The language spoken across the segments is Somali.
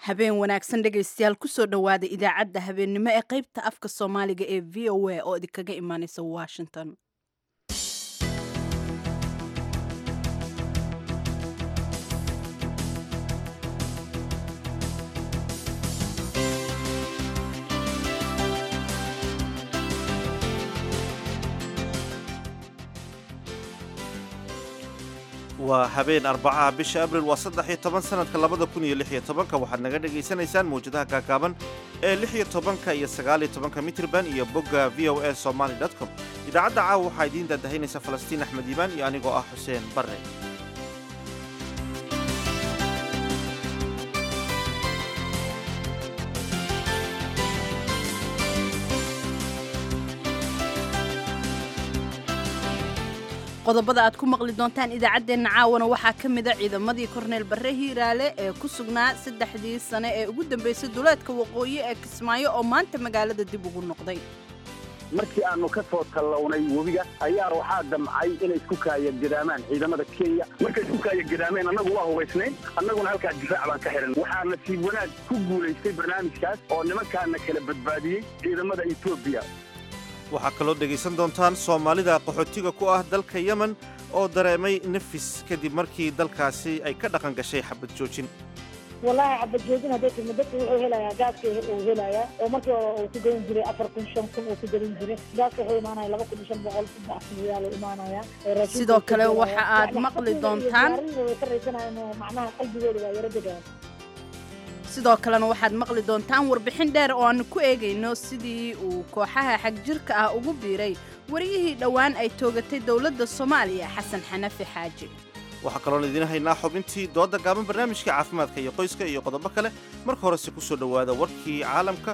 habeen wanaagsan dhegaystayaal kusoo dhowaada idaacadda habeennimo ee qaybta afka soomaaliga ee v o a oo idinkaga imaaneysa washington waa habeen arbacaha bisha abril waa saddex iyo toban sanadka labada kun iyo lix iyo tobanka waxaad naga dhagaysanaysaan mawjadaha gaagaaban ee lix iyo tobanka iyo sagaal iyo tobanka mitrban iyo bogga v o a somaly com idaacadda caawa waxaa idiin daadahaynaysa falastiin axmed iimaan iyo anigoo ah xuseen barre qodobada aad ku maqli doontaan idaacaddeenna caawana waxaa ka mida ciidamadii korneyl barre hiiraale ee ku sugnaa saddexdii sane ee ugu dambaysay duleedka waqooyi ee kismaayo oo maanta magaalada dib ugu noqday markii aanu ka soo tallawnay webiga ayaa waxaa damcay inay isku kaayagedaamaan ciidamada kenya markay isku kaayagadaameen annagu waa hubaysnayn annaguna halkaa difaac baan ka xihan waxaa nasiib wanaag ku guulaystay barnaamijkaas oo nimankaana kala badbaadiyey ciidamada etoobiya waxaa kaloo dhegaysan doontaan soomaalida qaxootiga ku ah dalka yemen oo dareemay nafis kadib markii dalkaasi ay ka dhaqan gashay xabad joojin wallaahi xabad joojin hadday timi dadka wuxuu helayaa gaaska uu helayaa oo markii hore uu ku gadan jiray afar kun shan kun uu ku gadan jiray gaaska wuxuu imaanaya laba kun iyo shan boqol saddex kun riyaal uu imaanaya sidoo kale waxa aad maqli doontaan way ka raysanayaan oo macnaha qalbigooda waa yaro degaan sidoo kalena waxaad maqli doontaan warbixin dheer oo aanu ku eegayno sidii uu kooxaha xagjirka ah ugu biiray wariyihii dhowaan ay toogatay dowladda soomaaliya xasan xanafi xaaji waxaa kaloon idiin haynaa xubintii dooda gaaban barnaamijka caafimaadka iyo qoyska iyo qodobo kale marka horese ku soo dhowaada warkii caalamka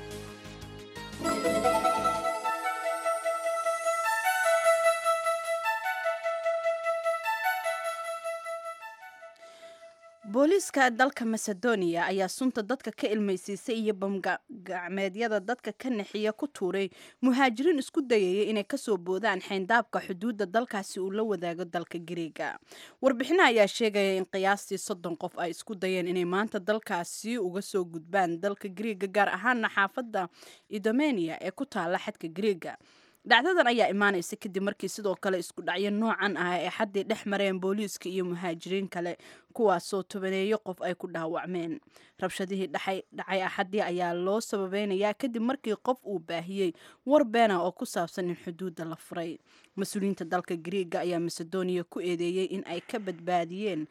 booliiska dalka macedonia ayaa sunta dadka ka ilmaysiisay iyo bamgacmeedyada dadka ka naxiya ku tuuray muhaajiriin isku dayaya inay kasoo boodaan xayndaabka xuduudda dalkaasi uu la wadaago dalka gariega warbixina ayaa sheegaya in qiyaastii soddon qof ay isku dayeen inay maanta dalkaasi uga soo gudbaan dalka gariega gaar ahaana xaafadda idomenia ee ku taala xadka gariega dhacdadan ayaa imaanaysa kadib markii sidoo kale isku dhacyo noocan ah ee xaddii dhex mareen booliiska iyo muhaajiriin kale kuwaasoo tobaneeyo qof ay ku dhaawacmeen rabshadihii dhacay axaddii ayaa loo sababeynayaa kadib markii qof uu baahiyey war beena oo ku saabsan in xuduudda la furay mas-uuliyiinta dalka gariega ayaa macedonia ku eedeeyey in ay ka badbaadiyeen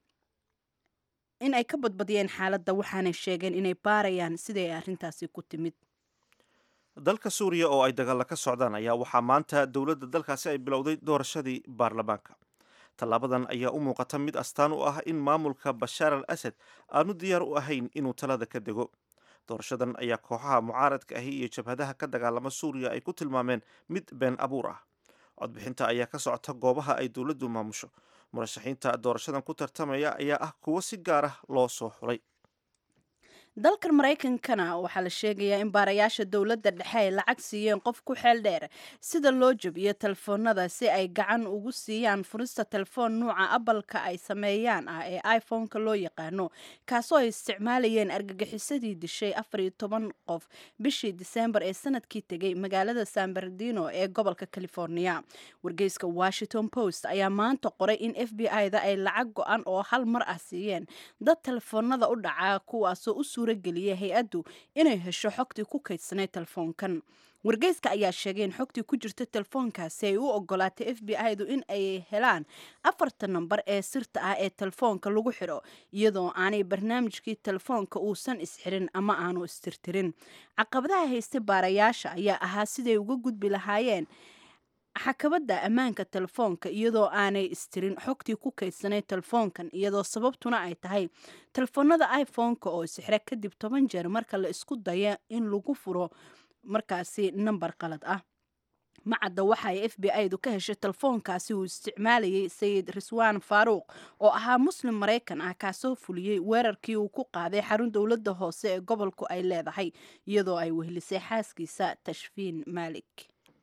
in ay ka badbadiyeen xaaladda waxaanay sheegeen inay baarayaan siday arrintaasi ku timid dalka suuriya oo ay dagaalla ka socdaan ayaa waxaa maanta dowladda dalkaasi ay bilowday doorashadii baarlamaanka tallaabadan ayaa u muuqata mid astaan u ah in maamulka bashaar al asad aanu diyaar u ahayn inuu talada ka dego doorashadan ayaa kooxaha mucaaradka ahi iyo jabhadaha ka dagaalama suuriya ay ku tilmaameen mid been abuur ah codbixinta ayaa ka socota goobaha ay dowladdu maamusho murashaxiinta doorashadan ku tartamaya ayaa ah kuwo si gaar ah loo soo xulay dalka maraykankana waxaa la sheegayaa in baarayaasha dowladda dhexe ay lacag siiyeen qof ku xeel dheer sida loo jabiyo telefoonada si ay gacan ugu siiyaan furista telefoon nuuca abalka ay sameeyaan ah ee iphone-ka loo yaqaano kaasoo ay isticmaalayeen argagixisadii dishay afar iyo toban qof bishii diseembar ee sanadkii tegay magaalada san bernardino ee gobolka california wargeyska washington post ayaa maanta qoray in f b i-da ay lacag go-an oo hal mar ah siiyeen dad telefoonada u dhacaa kuwaasoo u geliyay hay-addu inay hesho xogtii ku kaydsanay telefoonkan wargeyska ayaa sheegay in xogtii ku jirta telefoonkaasi ay u ogolaatay f b i-du in ay helaan afarta nambar ee sirta ah ee telefoonka lagu xidho iyadoo aanay barnaamijkii telefoonka uusan isxirin ama aanu istirtirin caqabadaha haystay baarayaasha ayaa ahaa siday uga gudbi lahaayeen xakabadda ammaanka telefoonka iyadoo aanay istirin xogtii ku kaydsanay telefoonkan iyadoo sababtuna ay tahay telefoonada iphone-ka oo sixra kadib toban jeer marka la isku daya in lagu furo markaasi nambar qalad ah macadda waxa ay f b i-du ka heshay telefoonkaasi uu isticmaalayay sayid riswaan faaruuq oo ahaa muslim maraykan ah kaasoo fuliyey weerarkii uu ku qaaday xarun dowladda hoose ee gobolku ay leedahay iyadoo ay wehlisay xaaskiisa tashfiin maalik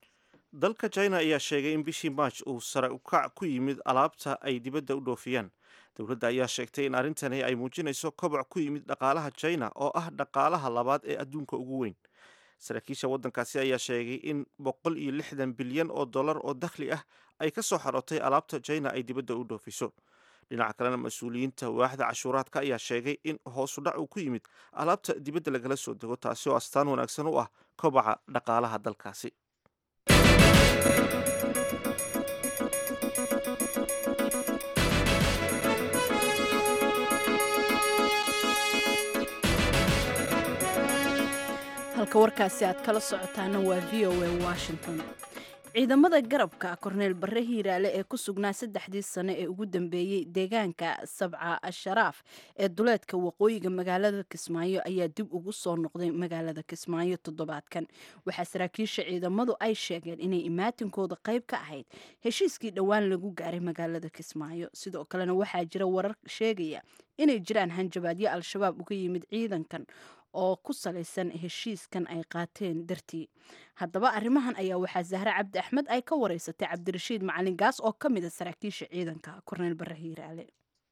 dalka china ayaa sheegay in bishii march uu sare ukac ku yimid alaabta ay dibadda u dhoofiyaan dowladda ayaa sheegtay in arrintani ay muujinayso koboc ku yimid dhaqaalaha china oo ah dhaqaalaha labaad ee adduunka ugu weyn saraakiisha waddankaasi ayaa sheegay in boqol iyo lixdan bilyan oo dollar oo dakhli ah ay ka soo xarootay alaabta china ay dibadda u dhoofiso dhinaca kalena mas-uuliyiinta waaxda cashuuraadka ayaa sheegay in hoosu dhac uu ku yimid alaabta dibadda lagala soo dego taasi oo astaan wanaagsan u ah kobaca dhaqaalaha dalkaasi halka warkaasi aad kala socotaana waa v o a washington ciidamada garabka korneel barre hiiraale ee ku sugnaa saddexdii sane ee ugu dambeeyey deegaanka sabca asharaaf ee duleedka waqooyiga magaalada kismaayo ayaa dib ugu soo noqday magaalada kismaayo toddobaadkan waxaa saraakiisha ciidamadu ay sheegeen inay imaatinkooda qayb ka ahayd heshiiskii dhowaan lagu gaaray magaalada kismaayo sidoo kalena waxaa jira warar sheegaya inay jiraan hanjabaadyo al-shabaab uga yimid ciidankan oo ku salaysan heshiiskan ay qaateen dartii haddaba arrimahan ayaa waxaa zahre cabdi axmed ay ka wareysatay cabdirashiid macalin gaas oo ka mid a saraakiisha ciidanka korneel barre hiiraale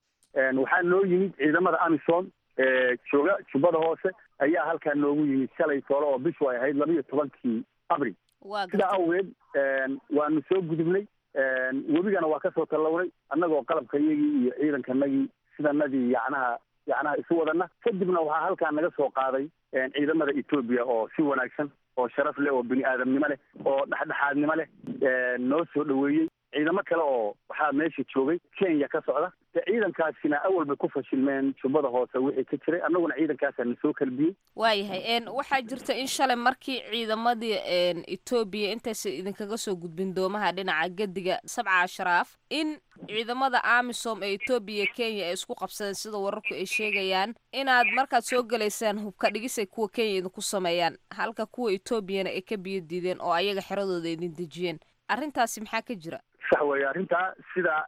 waxaa noo yimid ciidamada amisom jooga jubbada hoose ayaa halkaa noogu yimid shalay toole oo bishu ay ahayd laba iyo tobankii abril sidaa awgeed waanu soo gudubnay webigana waa kasoo tallawnay annagoo qalabka iyagii iyo ciidankanagii sidanadii yacnaha yacnaha isu wadana kadibna waxaa halkaa naga soo qaaday ciidamada etoobiya oo si wanaagsan oo sharaf leh oo bini aadamnimo leh oo dhexdhexaadnimo leh noo soo dhoweeyey ciidamo kale oo waxaa meesha joogay kenya ka socda de ciidankaasina awal bay ku fashilmeen jubbada hoose wixii ka jiray annaguna ciidankaasaa na soo kalbiyey waayahay waxaa jirta in shalay markii ciidamadii etoobiya intaysa idinkaga soo gudbin doomaha dhinaca gediga sabca ashraaf in ciidamada amisom ee etoobiya kenya ay isku qabsadeen sida wararku ay sheegayaan inaad markaad soo gelaysaan hubka dhigisay kuwa kenya idinku sameeyaan halka kuwa etoobiyana ay ka biyo diideen oo ayaga xeradooda idin dejiyeen arrintaasi maxaa ka jira sax weeye arrintaa sida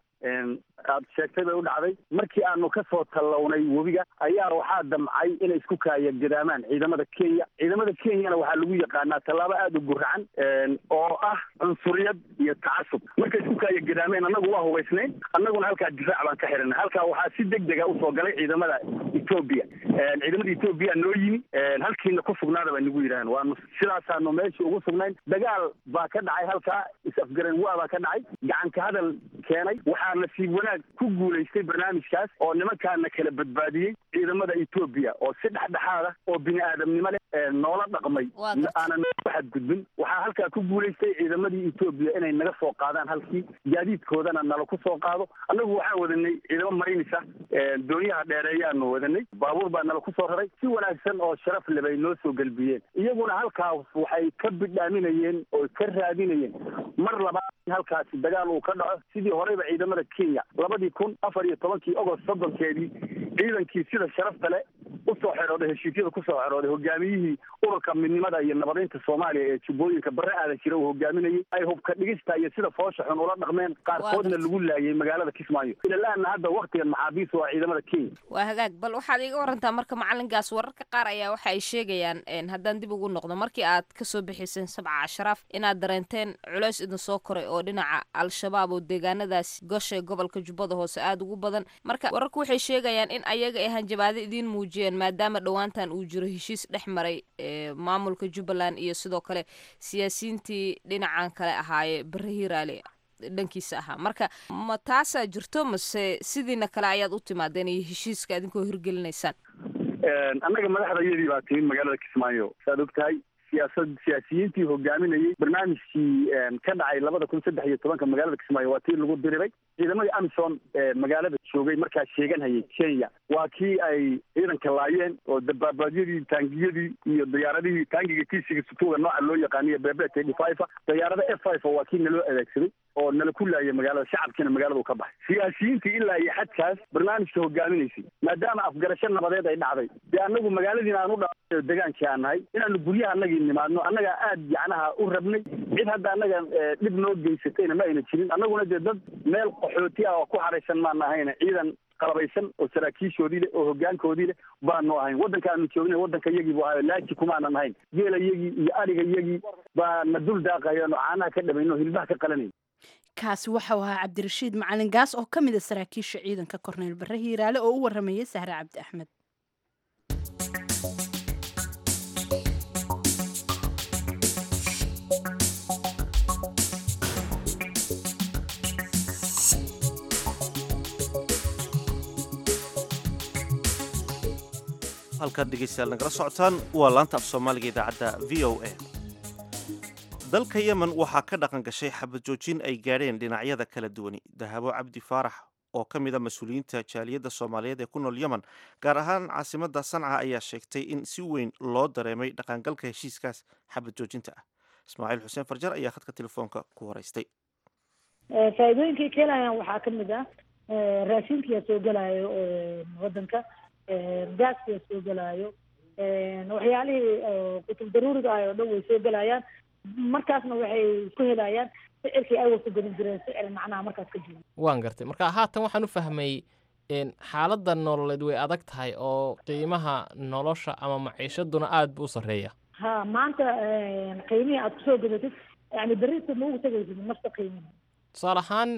aad sheegtay bay u dhacday markii aanu ka soo tallawnay webiga ayaa waxaa damcay inay isku kaaya gadaamaan ciidamada kenya ciidamada kenyana waxaa lagu yaqaanaa tallaabo aada u guracan oo ah cunsuriyad iyo tacasub markay isku kaaya gadaameen annagu waa hubaysnayn annaguna halkaa difaac baan ka xiranay halkaa waxaa si deg dega usoo galay ciidamada etoobiya ciidamada etoobiya noo yimi halkiina ku sugnaada bay nagu yidhaaheen waanu sidaasaanu meeshii ugu sugnayn dagaal baa ka dhacay halkaa is-afgaran waa baa ka dhacay gacanka hadal keenay waxaa nasiib wanaag ku guulaystay barnaamijkaas oo nimankaana kala badbaadiyey ciidamada etoobiya oo si dhexdhexaad ah oo bini aadamnimo leh noola dhaqmay aanan nooga xadgudbin waxaa halkaa ku guulaystay ciidamadii etoobiya inay naga soo qaadaan halkii gaadiidkoodana nala ku soo qaado annagu waxaan wadanay ciidamo marinisa doonyaha dheereeyaanu wadanay baabuur baa nala ku soo raray si wanaagsan oo sharaf le bay noo soo gelbiyeen iyaguna halkaas waxay ka bidhaaminayeen oo ka raadinayeen mar labaad in halkaasi dagaal uu ka dhaco sidii horeyba ciidamada kenya labadii kun afar iyo tobankii ogost soddonkeedii ciidankii sida sharafta leh usoo xerooday heshiisyada kusoo xerooday hogaamiyihii ururka midnimada iyo nabadaynta soomaaliya ee jubbooyinka barre aadan jira uu hogaaminayay ay hubka dhigista iyo sida foosha xun ula dhaqmeen qaarkoodna lagu laayay magaalada kismaayo ilalaana hadda waktigan maxaabiis waa ciidamada kenya waa hagaag bal waxaad iiga warantaa marka macalinkaas wararka qaar ayaa waxa ay sheegayaan haddaan dib ugu noqdo markii aad kasoo bixiseen sabca ashraaf inaad dareenteen culeys idin soo koray oo dhinaca al-shabaab oo deegaanadaas gosha gobolka jubbada hoose aada ugu badan marka wararku waxay sheegayaan in ayaga ay hanjabaado idiin muujiyeen maadaama dhowaantan uu jiro heshiis dhex maray maamulka jubbaland iyo sidoo kale siyaasiyiintii dhinacan kale ahaaye barre hiiraale dhankiisa ahaa marka ma taasaa jirto mase sidiina kale ayaad u timaadeen iyo heshiiska idinkoo hirgelinaysaan annaga madaxda iyadii baa timin magaalada kismaayo saad og tahay siyaasad siyaasiyiintii hogaaminayay barnaamijkii ka dhacay labada kun saddex iyo tobanka magaalada kismaayo waa tii lagu diriray ciidamadii amisom ee magaalada joogay markaa sheeganhayay kenya waa kii ay ciidanka laayeen oo dabaabaadyadii taangiyadii iyo diyaaradihii taangiga tiisiga sutuuga nooca loo yaqaaniyo beebet eighty five diyaarada f five waa kii naloo adeegsaday oo nala ku laayay magaalada shacabkiina magaalada u ka baxay siyaasiyiintii ilaa iyo xadkaas barnaamijka hogaaminaysay maadaama afgarasho nabadeed ay dhacday dee annagu magaaladiina aan u dha degaankii aan nahay inaanu guryaha anagii nimaadno annagaa aad yacnaha u rabnay cid hadda annaga dhib noo geysatayna ma ayna jirin annaguna dee dad meel qaxooti ah oo ku haraysan maan ahayna ciidan qalabaysan oo saraakiishoodii leh oo hogaankoodii leh baanu ahayn waddankaanu joogna waddanka yagii buu ahayo laaji kumaanan ahayn geela yagii iyo ariga yagii baana dul daaqayaano caanaha ka dhamayno hilbaha ka qalanay kaasi waxau ahaa cabdirashiid macalin gaas oo ka mid a saraakiisha ciidanka korneyl barre hiiraale oo u waramayay sahre cabdi axmed halkaad dhegaystayaal nagala socotaan waa laanta af soomaaliga idaacadda v o a dalka yemen waxaa ka dhaqan gashay xabad joojin ay gaadheen dhinacyada kala duwani dahabo cabdi faarax oo ka mid a mas-uuliyiinta jaaliyadda soomaaliyeed ee ku nool yemen gaar ahaan caasimadda sanca ayaa sheegtay in si weyn loo dareemay dhaqangalka heshiiskaas xabad joojinta ah ismaaciil xuseen farjar ayaa khadka telefoonka ku horeystay faa'iidooyinkay keenayaan waxaa ka mid ah raashinkiyaa soo gelaayo waddanka gaaskiyaa soo gelaayo waxyaalihii kutub daruuriga ah oo dhan way soo gelayaan markaasna waxay isku helayaan sicirkii ay wasa gelin jireen sicir macnaha markaas ka jiro waan gartay marka haatan waxaan u fahmay xaaladda nololeed way adag tahay oo qiimaha nolosha ama maciishaduna aada buu u sarreeya ha maanta qiimihii aad kusoo gadatid yani beriska ma ugu tegaysid nafta qiimihi tusaale ahaan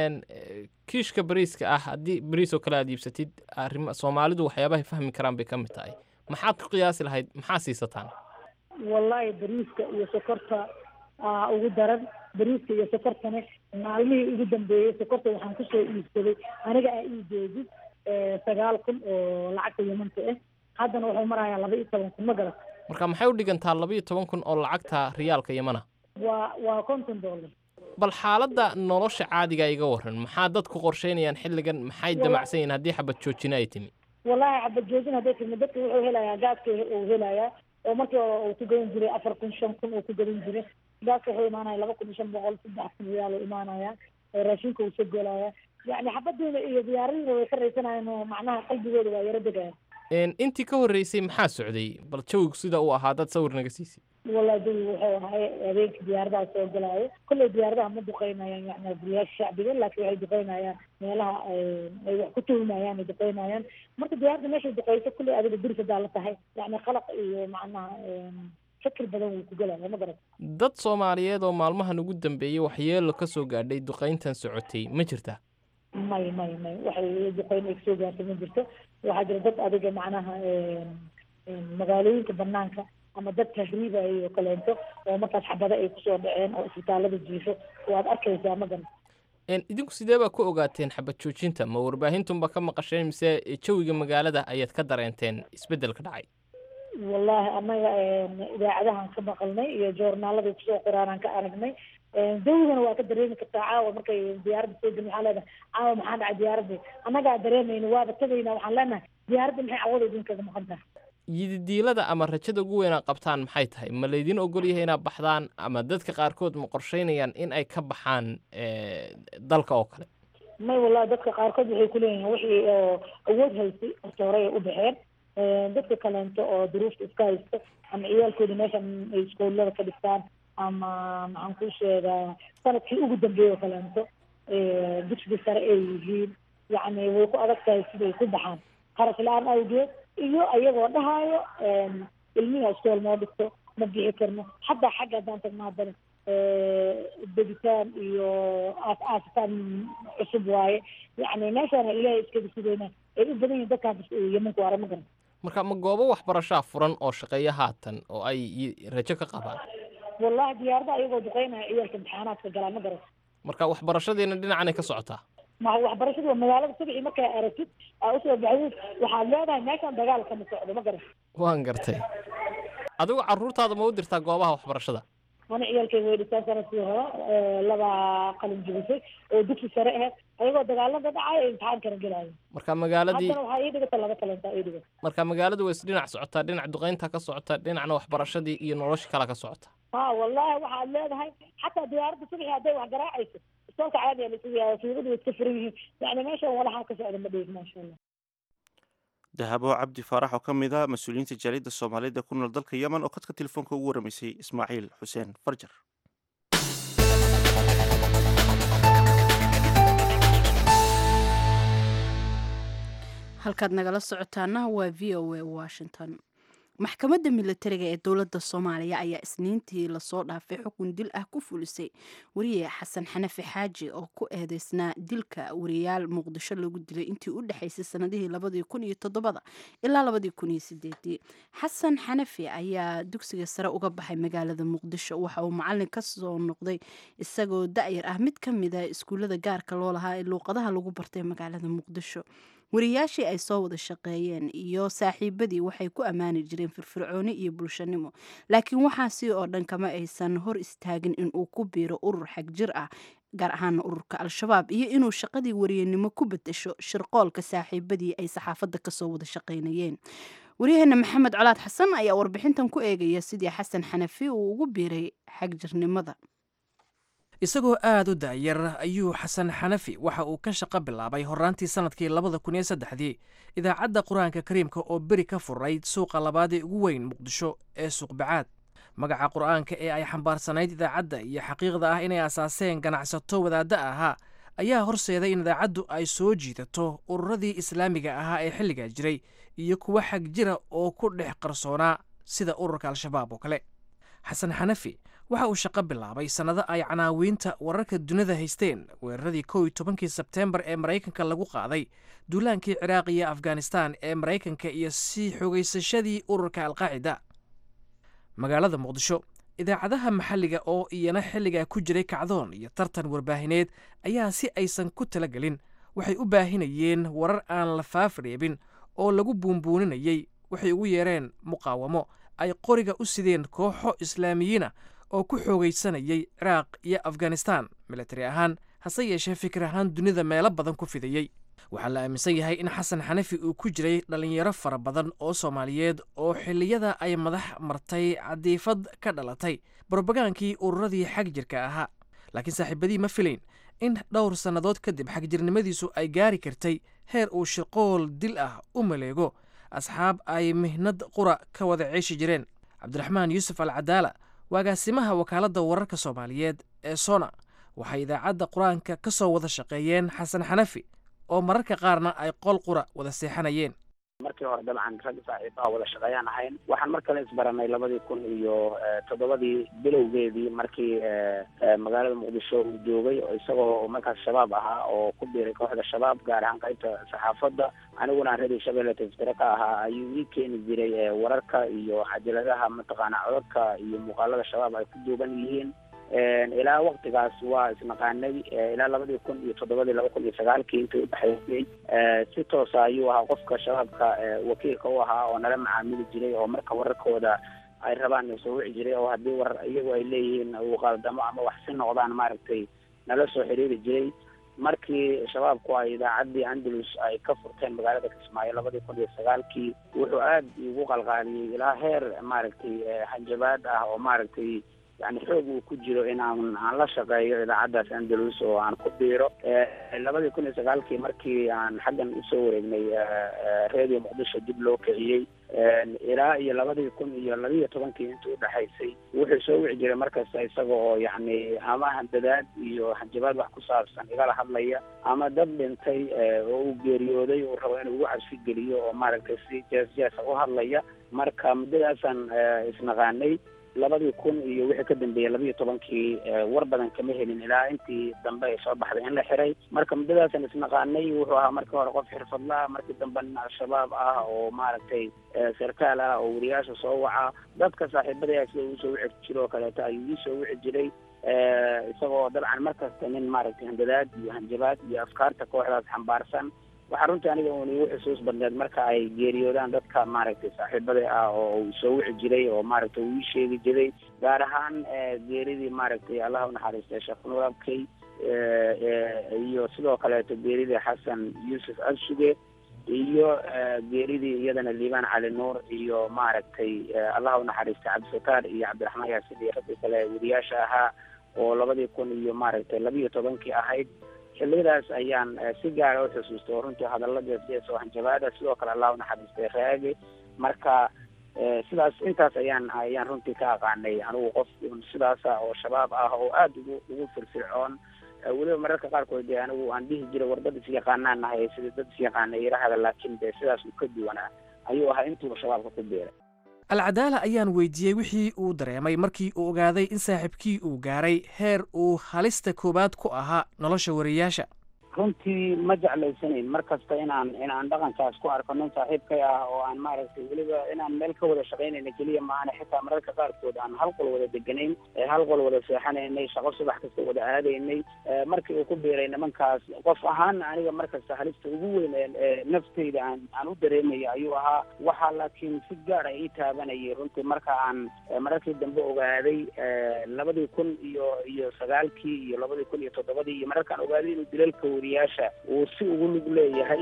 kiishka bariiska ah haddii bariis oo kale aad iibsatid arima soomaalidu waxyaabahay fahmi karaan bay ka mid tahay maxaad ku qiyaasi lahayd maxaa siisataan wallahi bariiska iyo sokorta aa ugu daran bariiska iyo sokortana maalmihii ugu dambeeyey sokorta waxaan kusoo iibsaday aniga aa ii jeedid sagaal kun oo lacagta yamanta ah haddana wuxuu marayaa laba iyo toban kun ma garat marka maxay u dhigantaa laba iyo toban kun oo lacagta riyaalka yamana waa waa konton dollar bal xaaladda nolosha caadiga iga waran maxaa dadku qorsheynayaan xilligan maxay damacsan yihiin haddii xabad joojina ay timi wallahi xabad joojin hadday timi dadka wuxuu helayaa gaaska uu helayaa oo markii uu ku gadan jiray afar kun shan kun uu ku gadan jiray gaaska wuxuu imaanaya laba kun iyo shan boqol saddex kun riyaal uu imaanaya raashinka uu soo gelaya yacni xabadiina iyo diyaaradiina way ka raysanayaan oo macnaha qalbigooda waa yaro degaya intii ka horreysay maxaa socday bal jawigu sida uu ahaa dad sawir naga siisay wallahi jawigu wuxuu ahay habeenkii diyaaradaha soo galaayo kolley diyaaradaha ma duqeynayaan yani guryaasha shacbiga laakiin waxay duqeynayaan meelaha ay wax ku tuhumayaan ay duqeynayaan marka diyaaradda meeshay duqeyso kolley adiga duris hadaa la tahay yani qalaq iyo macnaha fikir badan wuu ku gelaya ma garat dad soomaaliyeed oo maalmahan ugu dambeeyey waxyeelo ka soo gaadhay duqayntan socotay ma jirta may may may waxay duqeyn ay kasoo gaartay ma jirto waxaa jira dad adiga macnaha magaalooyinka banaanka ama dad tahriibayo oo kaleento oo markaas xabado ay kusoo dhaceen oo isbitaalada jiifo waad arkaysaa ma garan idinku sidee baa ku ogaateen xabad joojinta ma warbaahintunba ka maqasheen mise jawiga magaalada ayaad ka dareenteen isbeddelka dhacay wallahi annaga idaacadahan ka maqalnay iyo joornaaladay kusoo qoraanaan ka aragnay jawigana waa ka dareemi kartaa caawa markay diyaaradda soo gelin waxaan leenahay caawa maxaa dhacay diyaaradii annagaa dareemayna waaba tagaynaa waxaan leenahay diyaaradda maxay cawada idinkaga maqan tahay yididiilada ama rajada ugu weyn aad qabtaan maxay tahay ma laydin ogol yahay inaad baxdaan ama dadka qaarkood ma qorsheynayaan in ay ka baxaan dalka oo kale may wallahi dadka qaarkood waxay kuleeyihiin wixii oo awood haystay horta hore ay u baxeen dadka kaleento oo duruufta iska haysta ama ciyaalkooda meeshan ay iskoolada ka dhigtaan ama maxaan ku sheegaa sanadkii ugu dambeeyey oo kaleento dugsiga sare ay yihiin yacni way ku adag tahay siday ku baxaan kharash la-aan awgeed iyo ayagoo dhahaayo ilmihi iskool noo dhigto ma bixi karno xataa xagga haddaan tagno haddana degitaan iyo aas aasitaan cusub waaye yacni meeshaana ilaahay iskaga sugayna ay u badan yihin dadkaas yemanku waara ma garan marka ma goobo waxbarashaa furan oo shaqeeya haatan oo ay rajo ka qabaan wallahi diyaarada ayagoo duqeynaya ciyaalka imtixaanaadka galaa ma garan marka waxbarashadiina dhinacanay ka socotaa ma waxbarashadu waa magaalada subxii markaa aragtid aa usoo baxdid waxaad leedahay meeshan dagaal kama socdo ma garan waan gartay adigu carruurtaada ma u dirtaa goobaha waxbarashada ana ciyaalkayga way dhistaan sanadkii hore laba qalin jibisay oo dugsi sare aheyd ayagoo dagaalada dhacay ay imtixaan kala gelaayo marka magaaladii haddana waxaa ii dhigata laba kalenta ii dhigat marka magaaladu way isdhinac socotaa dhinac duqaynta ka socota dhinacna waxbarashadii iyo nolosha kale ka socota ha wallahi waxaad leedahay xataa diyaaradda subxii hadday wax garaacayso istoolka caadiya lasugayaa suuqadu way iska furan yihiin yani meeshan walaxaa ka socda ma dhigin maasha allah dahabo cabdi faarax oo ka mid a mas-uuliyiinta jaaliyadda soomaaliyeed ee ku nool dalka yemen oo khadka telefoonka ugu warramaysay ismaaciil xuseen farjar halkaad nagala socotaana waa v o a washington maxkamadda militariga ee dowladda soomaaliya ayaa isniintii lasoo dhaafay xukun dil ah ku fulisay wariye xasan xanafi xaaji oo ku eedeysnaa dilka wariyaal muqdisho lagu dilay intii u dhexaysay sanadihii labadii kun iyo toddobada ilaa labadii kun iyo sideedii xasan xanafi ayaa dugsiga sare uga baxay magaalada muqdisho waxa uu macalin ka soo noqday isagoo da-yar ah mid ka mid a iskuullada gaarka loo lahaa ee luuqadaha lagu bartay magaalada muqdisho wariyaashii ay soo wada shaqeeyeen iyo saaxiibadii waxay ku ammaani jireen firfircooni iyo bulshanimo laakiin waxaasi oo dhan kama aysan hor istaagin inuu ku biiro urur xag jir ah gaar ahaana ururka al-shabaab iyo inuu shaqadii wariyanimo ku bedesho shirqoolka saaxiibadii ay saxaafadda kasoo wada shaqaynayeen waryaheena maxamed colaad xasan ayaa warbixintan ku eegaya sidii xasan xanafi uu ugu biiray xagjirnimada isagoo aad u da'yar ayuu xasan xanafi waxa uu ka shaqo bilaabay horraantii sannadkii labada kun iyo saddexdii idaacadda qur-aanka kariimka oo beri ka furayd suuqa labaad ee ugu weyn muqdisho ee suuqbacaad magaca qur'aanka ee ay xambaarsanayd idaacadda iyo xaqiiqda ah inay asaaseen ganacsato wadaadda ahaa ayaa horseeday in idaacaddu ay soo jiidato ururadii islaamiga ahaa ee xilligaa jiray iyo kuwa xag jira oo ku dhex qarsoonaa sida ururka al-shabaab oo kale xasan xanafi waxa uu shaqo bilaabay sannado ay canaawiinta wararka dunida haysteen weeraradii kow iyo tobankii sebteembar ee maraykanka lagu qaaday duulaankii ciraaq iyo afghanistan ee maraykanka iyo sii xogaysashadii ururka alqaacida magaalada muqdisho idaacadaha maxalliga oo iyana xilligaa ku jiray kacdoon iyo tartan warbaahineed ayaa si aysan ku talagelin waxay u baahinayeen warar aan la faafreebin oo lagu buunbuuninayey waxay ugu yeereen muqaawamo ay qoriga u sideen kooxo islaamiyiina oo ku xoogaysanayay ciraaq iyo afghanistan milatari ahaan hase yeeshee fikir ahaan dunida meelo badan ku fidayey waxaa la aaminsan yahay in xasan xanafi uu ku jiray dhallinyaro fara badan oo soomaaliyeed oo xilliyada ay madax martay cadiifad ka dhalatay brobagaankii ururadii xag jirka ahaa laakiin saaxiibadii ma filayn in dhowr sannadood kadib xagjirnimadiisu ay gaari kartay heer uu shirqool dil ah u maleego asxaab ay mihnad qura ka wada ceeshi jireen cabdiraxmaan yuusuf al cadaala waagaasimaha wakaaladda wararka soomaaliyeed ee sona waxay idaacadda qur-aanka ka soo wada shaqeeyeen xasan xanafi oo mararka qaarna ay qol qura wada seexanayeen markii hore dabcan rag saaxiibaha wada shaqeeyaan ahayn waxaan mar kale isbaranay labadii kun iyo toddobadii bilowgeedii markii magaalada muqdisho uu joogay isagoo markaas shabaab ahaa oo ku biiray kooxda shabaab gaar ahaan qaybta saxaafadda aniguna aan radio shabeelle tafsire ka ahaa ayuu ii keeni jiray wararka iyo cajaladaha mataqaana codadka iyo muuqaalada shabaab ay ku duuban yihiin ilaa waktigaas waa isnaqaanay ilaa labadii kun iyo toddobadii laba kun iyo sagaalkii intii udhexaysay si toosa ayuu ahaa qofka shabaabka wakiilka u ahaa oo nala macaamili jiray oo marka wararkooda ay rabaan soo wici jiray oo haddii warar iyagu ay leeyihiin uu qaaldamo ama wax si noqdaan maaragtay nala soo xiriiri jiray markii shabaabku ay idaacaddii andalus ay ka furteen magaalada kismaayo labadii kun iyo sagaalkii wuxuu aad igu qalqaaliyey ilaa heer maaragtay hanjabaad ah oo maaragtay yani xoog uu ku jiro in aan aan la shaqeeyo idaacaddaas andalus oo aan ku biiro labadii kun iyo sagaalkii markii aan xaggan usoo wareegnay radio muqdisho dib loo kiciyey ilaa iyo labadii kun iyo labiiyo tobankii intii udhexaysay wuxuu soo wici jiray markasta isaga oo yacni ama handadaad iyo hanjabaad wax ku saabsan igala hadlaya ama dad dhintay oo uu geeriyooday uu rabo inuu ugu cabsi geliyo oo maaragtay si jees jeesa u hadlaya marka muddadaasaan isnaqaanay labadii kun iyo wixii ka dambeeyey labiiyo tobankii war badan kama helin ilaa intii dambe ay soo baxday in la xiray marka muddadaasan isnaqaanay wuxuu ahaa markii hore qof xirfadla ah markii dambe nin al-shabaab ah oo maaragtay sarkaal ah oo wariyaasha soo waca dadka saaxiibadaya sida uu soo wici jiro oo kaleeto ayuu ii soo wici jiray isagoo dabcan markasta nin maaragtay handadaad iyo hanjabaad iyo afkaarta kooxdaas xambaarsan waxaa runtii aniga un igu xusuus badneed marka ay geeriyoodaan dadka maaragtay saaxiibada ah oo uu soo wici jiray oo maaragtay uu ii sheegi jiray gaar ahaan geeridii maaragtay allah unaxariistay sheekh nuur abkey iyo sidoo kaleeto geeridii xasan yuusuf absuge iyo geeridii iyadana liibaan cali nuur iyo maaragtay allah unaxariistay cabdisataar iyo cabdiraxmaan yaasin iyo raggii kale weriyaasha ahaa oo labadii kun iyo maaragtay labiiyo tobankii ahayd xilliyadaas ayaan si gaara u xusuustay oo runtii hadalla jees oo hanjabaada sidoo kale allah unaxariistay raage marka sidaas intaas ayaan ayaan runtii ka aqaanay anigu qof sidaasa oo shabaab ah oo aada ugu ugu firfircoon weliba mararka qaarkood dee anigu aan dhihi jiray war dad isyaqaanaan nahay sida dad isyaqaana yirahada laakiin dee sidaas uu ka duwanaa ayuu ahaa intuuba shabaabka ku biiray alcadaala ayaan weydiiyey wixii uu dareemay markii uu ogaaday in saaxiibkii uu gaaray heer uu halista koowaad ku ahaa nolosha wariyaasha runtii ma jeclaysanayn mar kasta inaan inaan dhaqankaas ku arko nin saaxiibkay ah oo aan maaragtay weliba inaan meel ka wada shaqaynayna keliya maahane xitaa mararka qaarkood aan hal qol wada deganayn hal qol wada seexanaynay shaqo subax kasta wada aadaynay markii uu ku biiray nimankaas qof ahaan aniga mar kasta halista ugu weyn ee naftayda aan aan u dareemaya ayuu ahaa waxaa laakiin si gaar a ii taabanayay runtii marka aan mararkii dambe ogaaday labadii kun iyo iyo sagaalkii iyo labadii kun iyo toddobadii iyo mararkaan ogaaday inuu dilalka wariyaasha uu si ugu lug leeyahay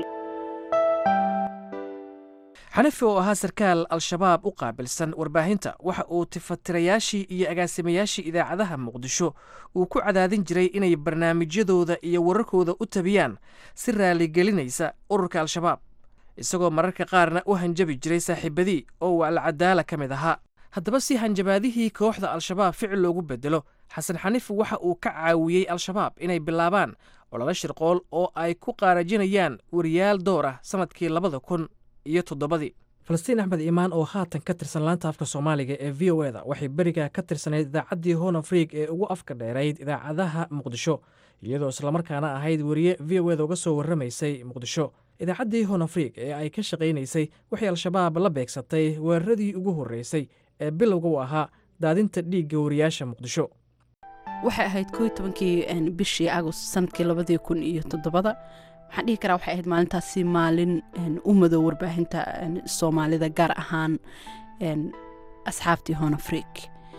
xanafi oo ahaa sarkaal al-shabaab u qaabilsan warbaahinta waxa uu tifatirayaashii iyo agaasimayaashii idaacadaha muqdisho uu ku cadaadin jiray inay barnaamijyadooda iyo wararkooda u tabiyaan si raaligelinaysa ururka al-shabaab isagoo mararka qaarna u hanjabi jiray saaxiibadii oo uu alcadaala ka mid ahaa haddaba si hanjabaadihii kooxda al-shabaab ficil loogu bedelo xasan xaniif waxa uu ka caawiyey al-shabaab inay bilaabaan ololo shirqool oo ay ku qaarajinayaan wariyaal door ah sannadkii labada kun iyo toddobadii falastiin axmed iimaan oo haatan ka tirsan laanta afka soomaaliga ee v o eda waxay beriga ka tirsanayd idaacaddii hon afriig ee ugu afka dheerayd idaacadaha muqdisho iyadoo islamarkaana ahayd weriye v o eda uga soo warramaysay muqdisho idaacaddii hon afriig ee ay ka shaqaynaysay waxay al-shabaab la beegsatay weeraradii ugu horreysay ee bilowga u ahaa daadinta dhiigga wariyaasha muqdisho waxay ahayd koo tobankii bishii agost sanadkii labadii kun iyo toddobada waxaan dhihi karaa waxay ahayd maalintaasi maalin u madow warbaahinta soomaalida gaar ahaan asxaabtii hon afriik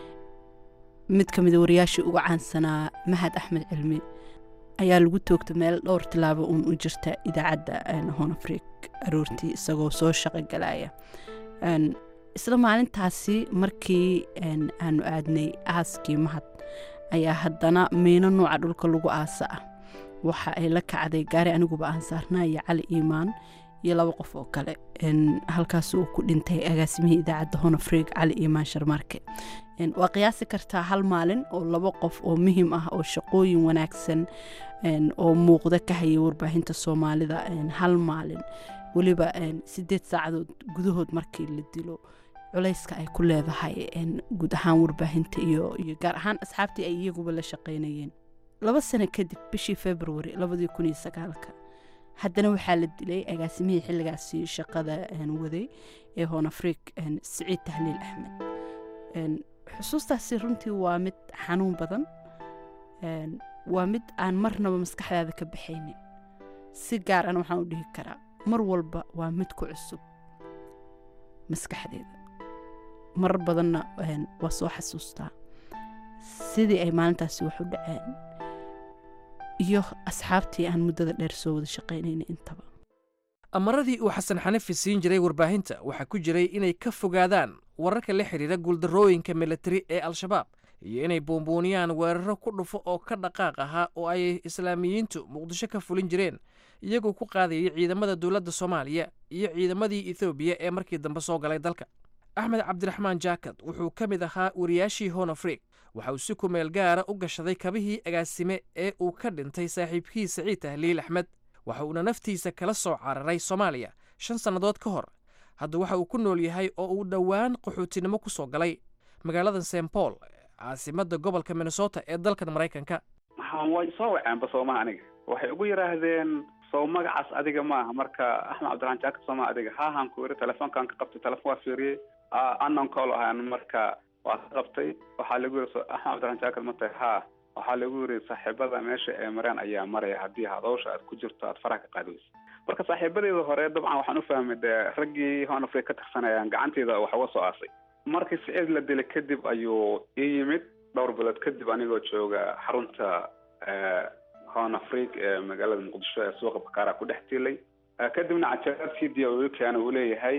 mid ka mida wariyaashii uga caansanaa mahad axmed cilmi ayaa lagu toogta meel dhowr tilaabo uun u jirta idaacadda hon afriik aroortii isagoo soo shaqo galaya isla maalintaasi markii aanu aadnay aaskii mahad ayaa haddana miino nuuca dhulka lagu aasa ah waxa ay la kacday gaari aniguba aan saarnaa iyo cali iimaan iyo laba qof oo kale halkaas uu ku dhintay agaasimihii idaacadda honafreeg cali iimaan sharmaarke waa qiyaasi kartaa hal maalin oo laba qof oo muhiim ah oo shaqooyin wanaagsan oo muuqda ka hayay warbaahinta soomaalida hal maalin weliba sideed saacadood gudahood markii la dilo culayska ay ku leedahay guud ahaan warbaahinta iyo iyo gaar ahaan asxaabtii ay iyaguba la shaqaynayeen laba sano kadib bishii februari labadii kun iyo sagaalka haddana waxaa la dilay agaasimihii xilligaasi shaqada waday ee honafriik siciid tahliil axmed xusuustaasi runtii waa mid xanuun badan waa mid aan marnaba maskaxdaada ka baxaynin si gaar ana waxaan u dhihi karaa mar walba waa mid ku cusub maskaxdeeda marar badanna waa soo xasuustaa sidii ay maalintaasi wax u dhaceen iyo asxaabtii aan muddada dheer soo wada shaqaynayna intaba amaradii uu xasan xanifi siin jiray warbaahinta waxaa ku jiray inay ka fogaadaan wararka la xidhiira guuldarrooyinka militari ee al-shabaab iyo inay buunbuuniyaan weeraro ku dhufo oo ka dhaqaaq ahaa oo ay islaamiyiintu muqdisho ka fulin jireen iyagoo ku qaadayay ciidamada dowladda soomaaliya iyo ciidamadii ethoobiya ee markii dambe soo galay dalka axmed cabdiraxmaan jaakad wuxuu ka mid ahaa wariyaashii honafriik waxa uu si kumeel gaara u gashaday kabihii agaasime ee uu ka dhintay saaxiibkii saciid tahliil axmed waxa uuna naftiisa kala soo cararay soomaaliya shan sannadood ka hor hadda waxa uu ku nool yahay oo uu dhowaan qaxootinimo ku soo galay magaalada st paul caasimadda gobolka minnesota ee dalkan maraykanka way soo waceenba soomaha aniga waxay ugu yidhaahdeen sow magacaas adiga maaha marka axmed cabdiraxmaan jaakad sooma adiga haahan ku iri telefoonkaan ka qabtay telefon waa fiiriyey anon call ahaan marka waa ka qabtay waxaa lagu yiri axmed cabdiraxmaan jaakad ma tahay haa waxaa lagu yiri saaxiibada meesha ee mareen ayaa maraya haddii hadowsha aad ku jirto aad faraha ka qaadi weysa marka saaxiibadeeda hore dabcan waxaan u fahmay dee raggii honafrey ka tirsanayaan gacanteeda wax uga soo aasay markii siciid la dilay kadib ayuu ii yimid dhowr bilood kadib anigoo jooga xarunta hon afriik ee magaalada muqdisho ee suuqa bakaara ku dhex tiilay kadibna cajaad c d o keana uu leeyahay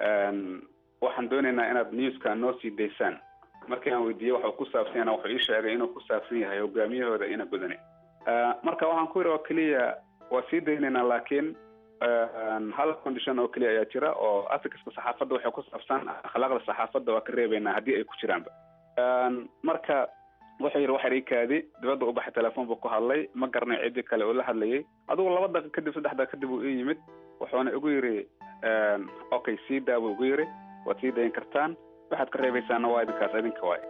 waxaan doonaynaa inaad newska noo sii daysaan markii aan weydiiyey waxuu ku saabsan yana wuxuu ii sheegay inuu ku saabsan yahay hogaamiyahooda ina badane marka waxaan ku yidhi oo keliya waa sii daynaynaa laakiin hal condition oo keliya ayaa jira oo articleska saxaafadda waxay ku saabsan akhlaaqda saxaafadda waa ka reebaynaa haddii ay ku jiraanba marka wuxuu yidhi waxyar ii kaadi dibadda u baxay telefoon buu ku hadlay ma garanay ciddii kale oo la hadlayay adigu laba daqiiq kadib saddex daqiiq kadib uu ii yimid wuxuuna igu yidhi okay sii daa buu igu yidhi waad sii dayin kartaan waxaad ka reebaysaana waa idinkaas idinka waay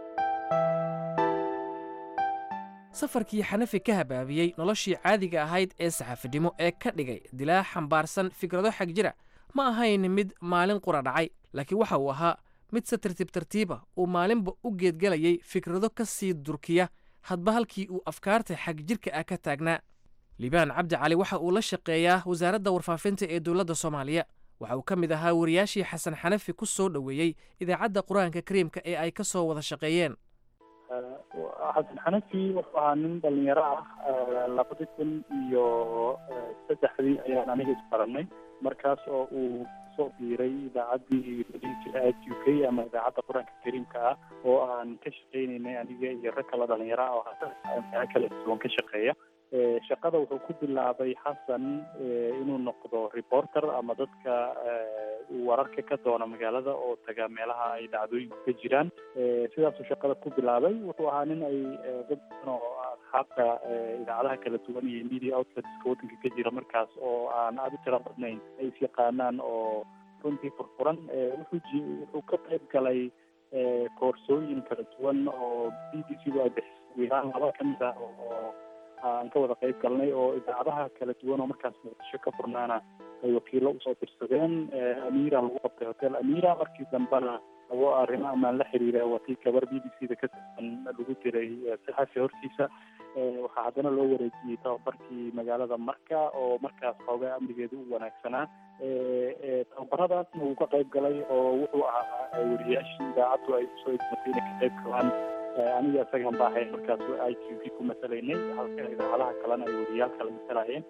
safarkii xanafi ka habaabiyey noloshii caadiga ahayd ee saxaafidnimo ee ka dhigay dilaa xambaarsan fikrado xag jira ma ahayn mid maalin qura dhacay laakiin waxa uu ahaa mid se tartiib tartiiba uu maalinba u geedgelayay fikrado ka sii durkiya hadba halkii uu afkaarta xag jirka ah ka taagnaa liibaan cabdi cali waxa uu la shaqeeyaa wasaaradda warfaafinta ee dowladda soomaaliya waxa uu ka mid ahaa wariyaashii xasan xanafi ku soo dhoweeyey idaacadda qur-aanka kariimka ee ay ka soo wada shaqeeyeen xasan xanafi wuxuu ahaa nin dhalinyaro ah labadi kun iyo saddexdii ayaan aniga isbaranay markaas oo uu soo biiray idaacaddii jira u k ama idaacadda qur-aanka kariimka ah oo aan ka shaqeynaynay aniga iyo rag kale dhalinyaro ah oo meelo kala duwan ka shaqeeya shaqada wuxuu ku bilaabay xasan inuu noqdo reporter ama dadka wararka ka doona magaalada oo taga meelaha ay dhacdooyinku ka jiraan sidaasuu shaqada ku bilaabay wuxuu ahaa nin ay dad badan oo asxaabta idaacadaha kala duwan iyo media outletska waddanka ka jira markaas oo aan aada u tira badnayn ay is yaqaanaan oo runtii furfuran wuxuu wuxuu ka qayb galay koorsooyin kala duwan oo b b c du ay bixisay wiilaan laba ka mid ah oo aan ka wada qayb galnay oo idaacadaha kala duwan oo markaas muqdisho ka furnaana ay wakiilo usoo dirsadeen amira lagu qabtay hotel amira markii dambena labo arrimo amaan la xiriira watii gabar b b c da ka tirsan lagu diray saxafi hortiisa waxaa haddana loo wareejiyey tababarkii magaalada marka oo markaas xoogaa amnigeeda u wanaagsanaa tababaradaasna wuu ka qayb galay oo wuxuu ahaa wariyaashii idaacaddu ay usoo idmatay inay ka qayb galaan aniga isagan baa ahayn markaas i q v ku masalaynay halka idaacadaha kalena ay wariyaal kala masalayeen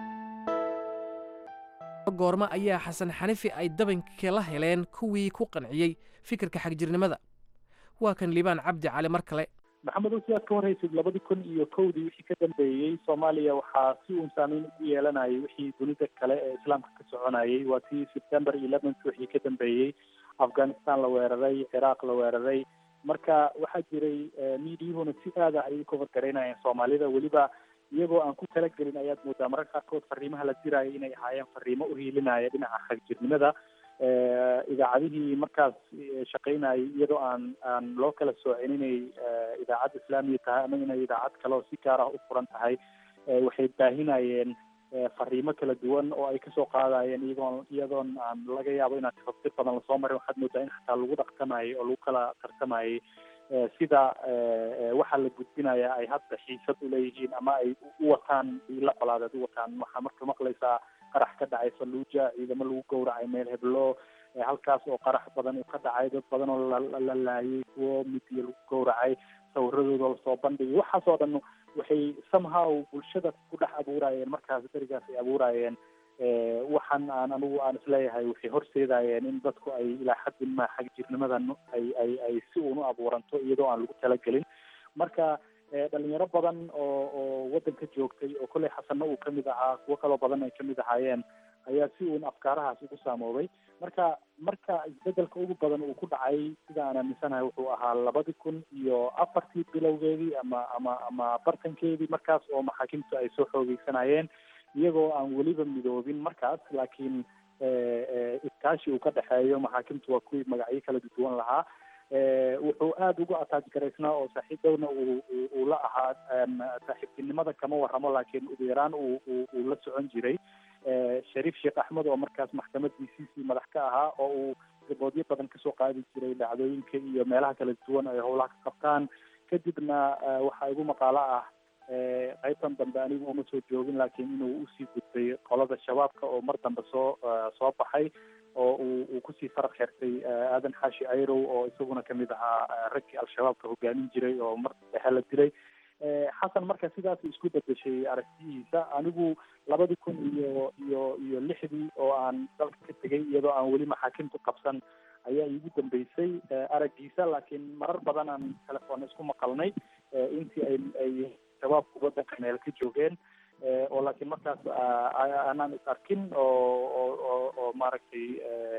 goormo ayaa xasan xanifi ay dabanka la heleen kuwii ku qanciyey fikirka xagjirnimada waa kan liibaan cabdi cali mar kale maxamed oo sidaad ka horreysid labadi kun iyo kowdii wixii ka dambeeyey soomaaliya waxaa si uun saameyn ugu yeelanayay wixii dunida kale ee islaamka ka soconayay waa tii september eleventh wixii ka dambeeyey afghanistan la weeraray ciraaq la weeraray marka waxaa jiray miidiyuhuna si aada ayay cover garaynayeen soomaalida weliba iyagoo aan ku talagelin ayaad moodaa mararka qaarkood fariimaha la diraayo inay ahaayeen fariimo uhiilinaya dhinaca xagjirnimada idaacadihii markaas shaqaynayay iyadoo aan aan loo kala soocin inay idaacad islaamiya tahay ama inay idaacad kale oo si gaar ah u furan tahay waxay baahinayeen fariimo kala duwan oo ay kasoo qaadayeen iyagoon iyadoon aan laga yaabo inaan tafaftir badan lasoo marin waxaad moodaa in xataa lagu dhaqtamayay oo lagu kala tartamayay sida waxaa la gudbinaya ay hadda xiisad uleeyihiin ama ay u wataan ila colaadeed u wataan waxaa marka maqlaysaa qarax ka dhacay falluuja ciidamo lagu gowracay meel heblo halkaas oo qarax badan uu ka dhacay dad badan oo la laayay kuwo midiya lagu gowracay sawiradooda lasoo bandhigay waxaas oo dhan waxay somehow bulshada ku dhex abuurayeen markaas berigaas ay abuurayeen waxaan aan anigu aan isleeyahay waxay horseedayeen in dadku ay ilaa xaddin ma xagjirnimadan ay ay ay si uun u abuuranto iyadoo aan lagu talagelin marka dhalinyaro badan oo oo waddanka joogtay oo kolley xasanna uu kamid ahaa kuwo kaloo badan ay kamid ahaayeen ayaa si uun afkaarahaas ugu saamoobay marka marka isbedelka ugu badan uu ku dhacay sida aan aaminsanahay wuxuu ahaa labadi kun iyo afartii bilowgeedii ama ama ama bartankeedii markaas oo maxaakiimtu ay soo xoogeysanayeen iyagoo aan weliba midoobin markaas laakiin iskaashi uu ka dhexeeyo maxaakimtu waa kuwii magacyo kala duwan lahaa wuxuu aada ugu ataaj garaysnaa oo saaxiibdowna uu uu la ahaa saaxiibtinimada kama warramo laakiin ugu yaraan uu uu la socon jiray shariif sheekh axmed oo markaas maxkamad d c c madax ka ahaa oo uu riboodyo badan kasoo qaadi jiray dhacdooyinka iyo meelaha kala duwan ay howlaha ka qabtaan kadibna waxaa igu maqaalo ah qaybtan dambe anigu uma soo joogin laakiin inuu usii gudbay qolada shabaabka oo mar dambe soo soo baxay oo uu uu kusii faraq xirtay aadan xaashi ayrow oo isaguna kamid ahaa raggii al-shabaabka hogaamin jiray oo mar dhexe la dilay xasan marka sidaas isku bedeshay aragtiyihiisa anigu labadi kun iyo iyo iyo lixdii oo aan dalka ka tegay iyadoo aan weli maxaakimtu qabsan ayaa iigu dambeysay araggiisa laakiin marar badan aan telefoon isku maqalnay intii ay ay shabaabku waddanka meel ka joogeen oo laakiin markaas aanaan is arkin oo oo oo oo maaragtay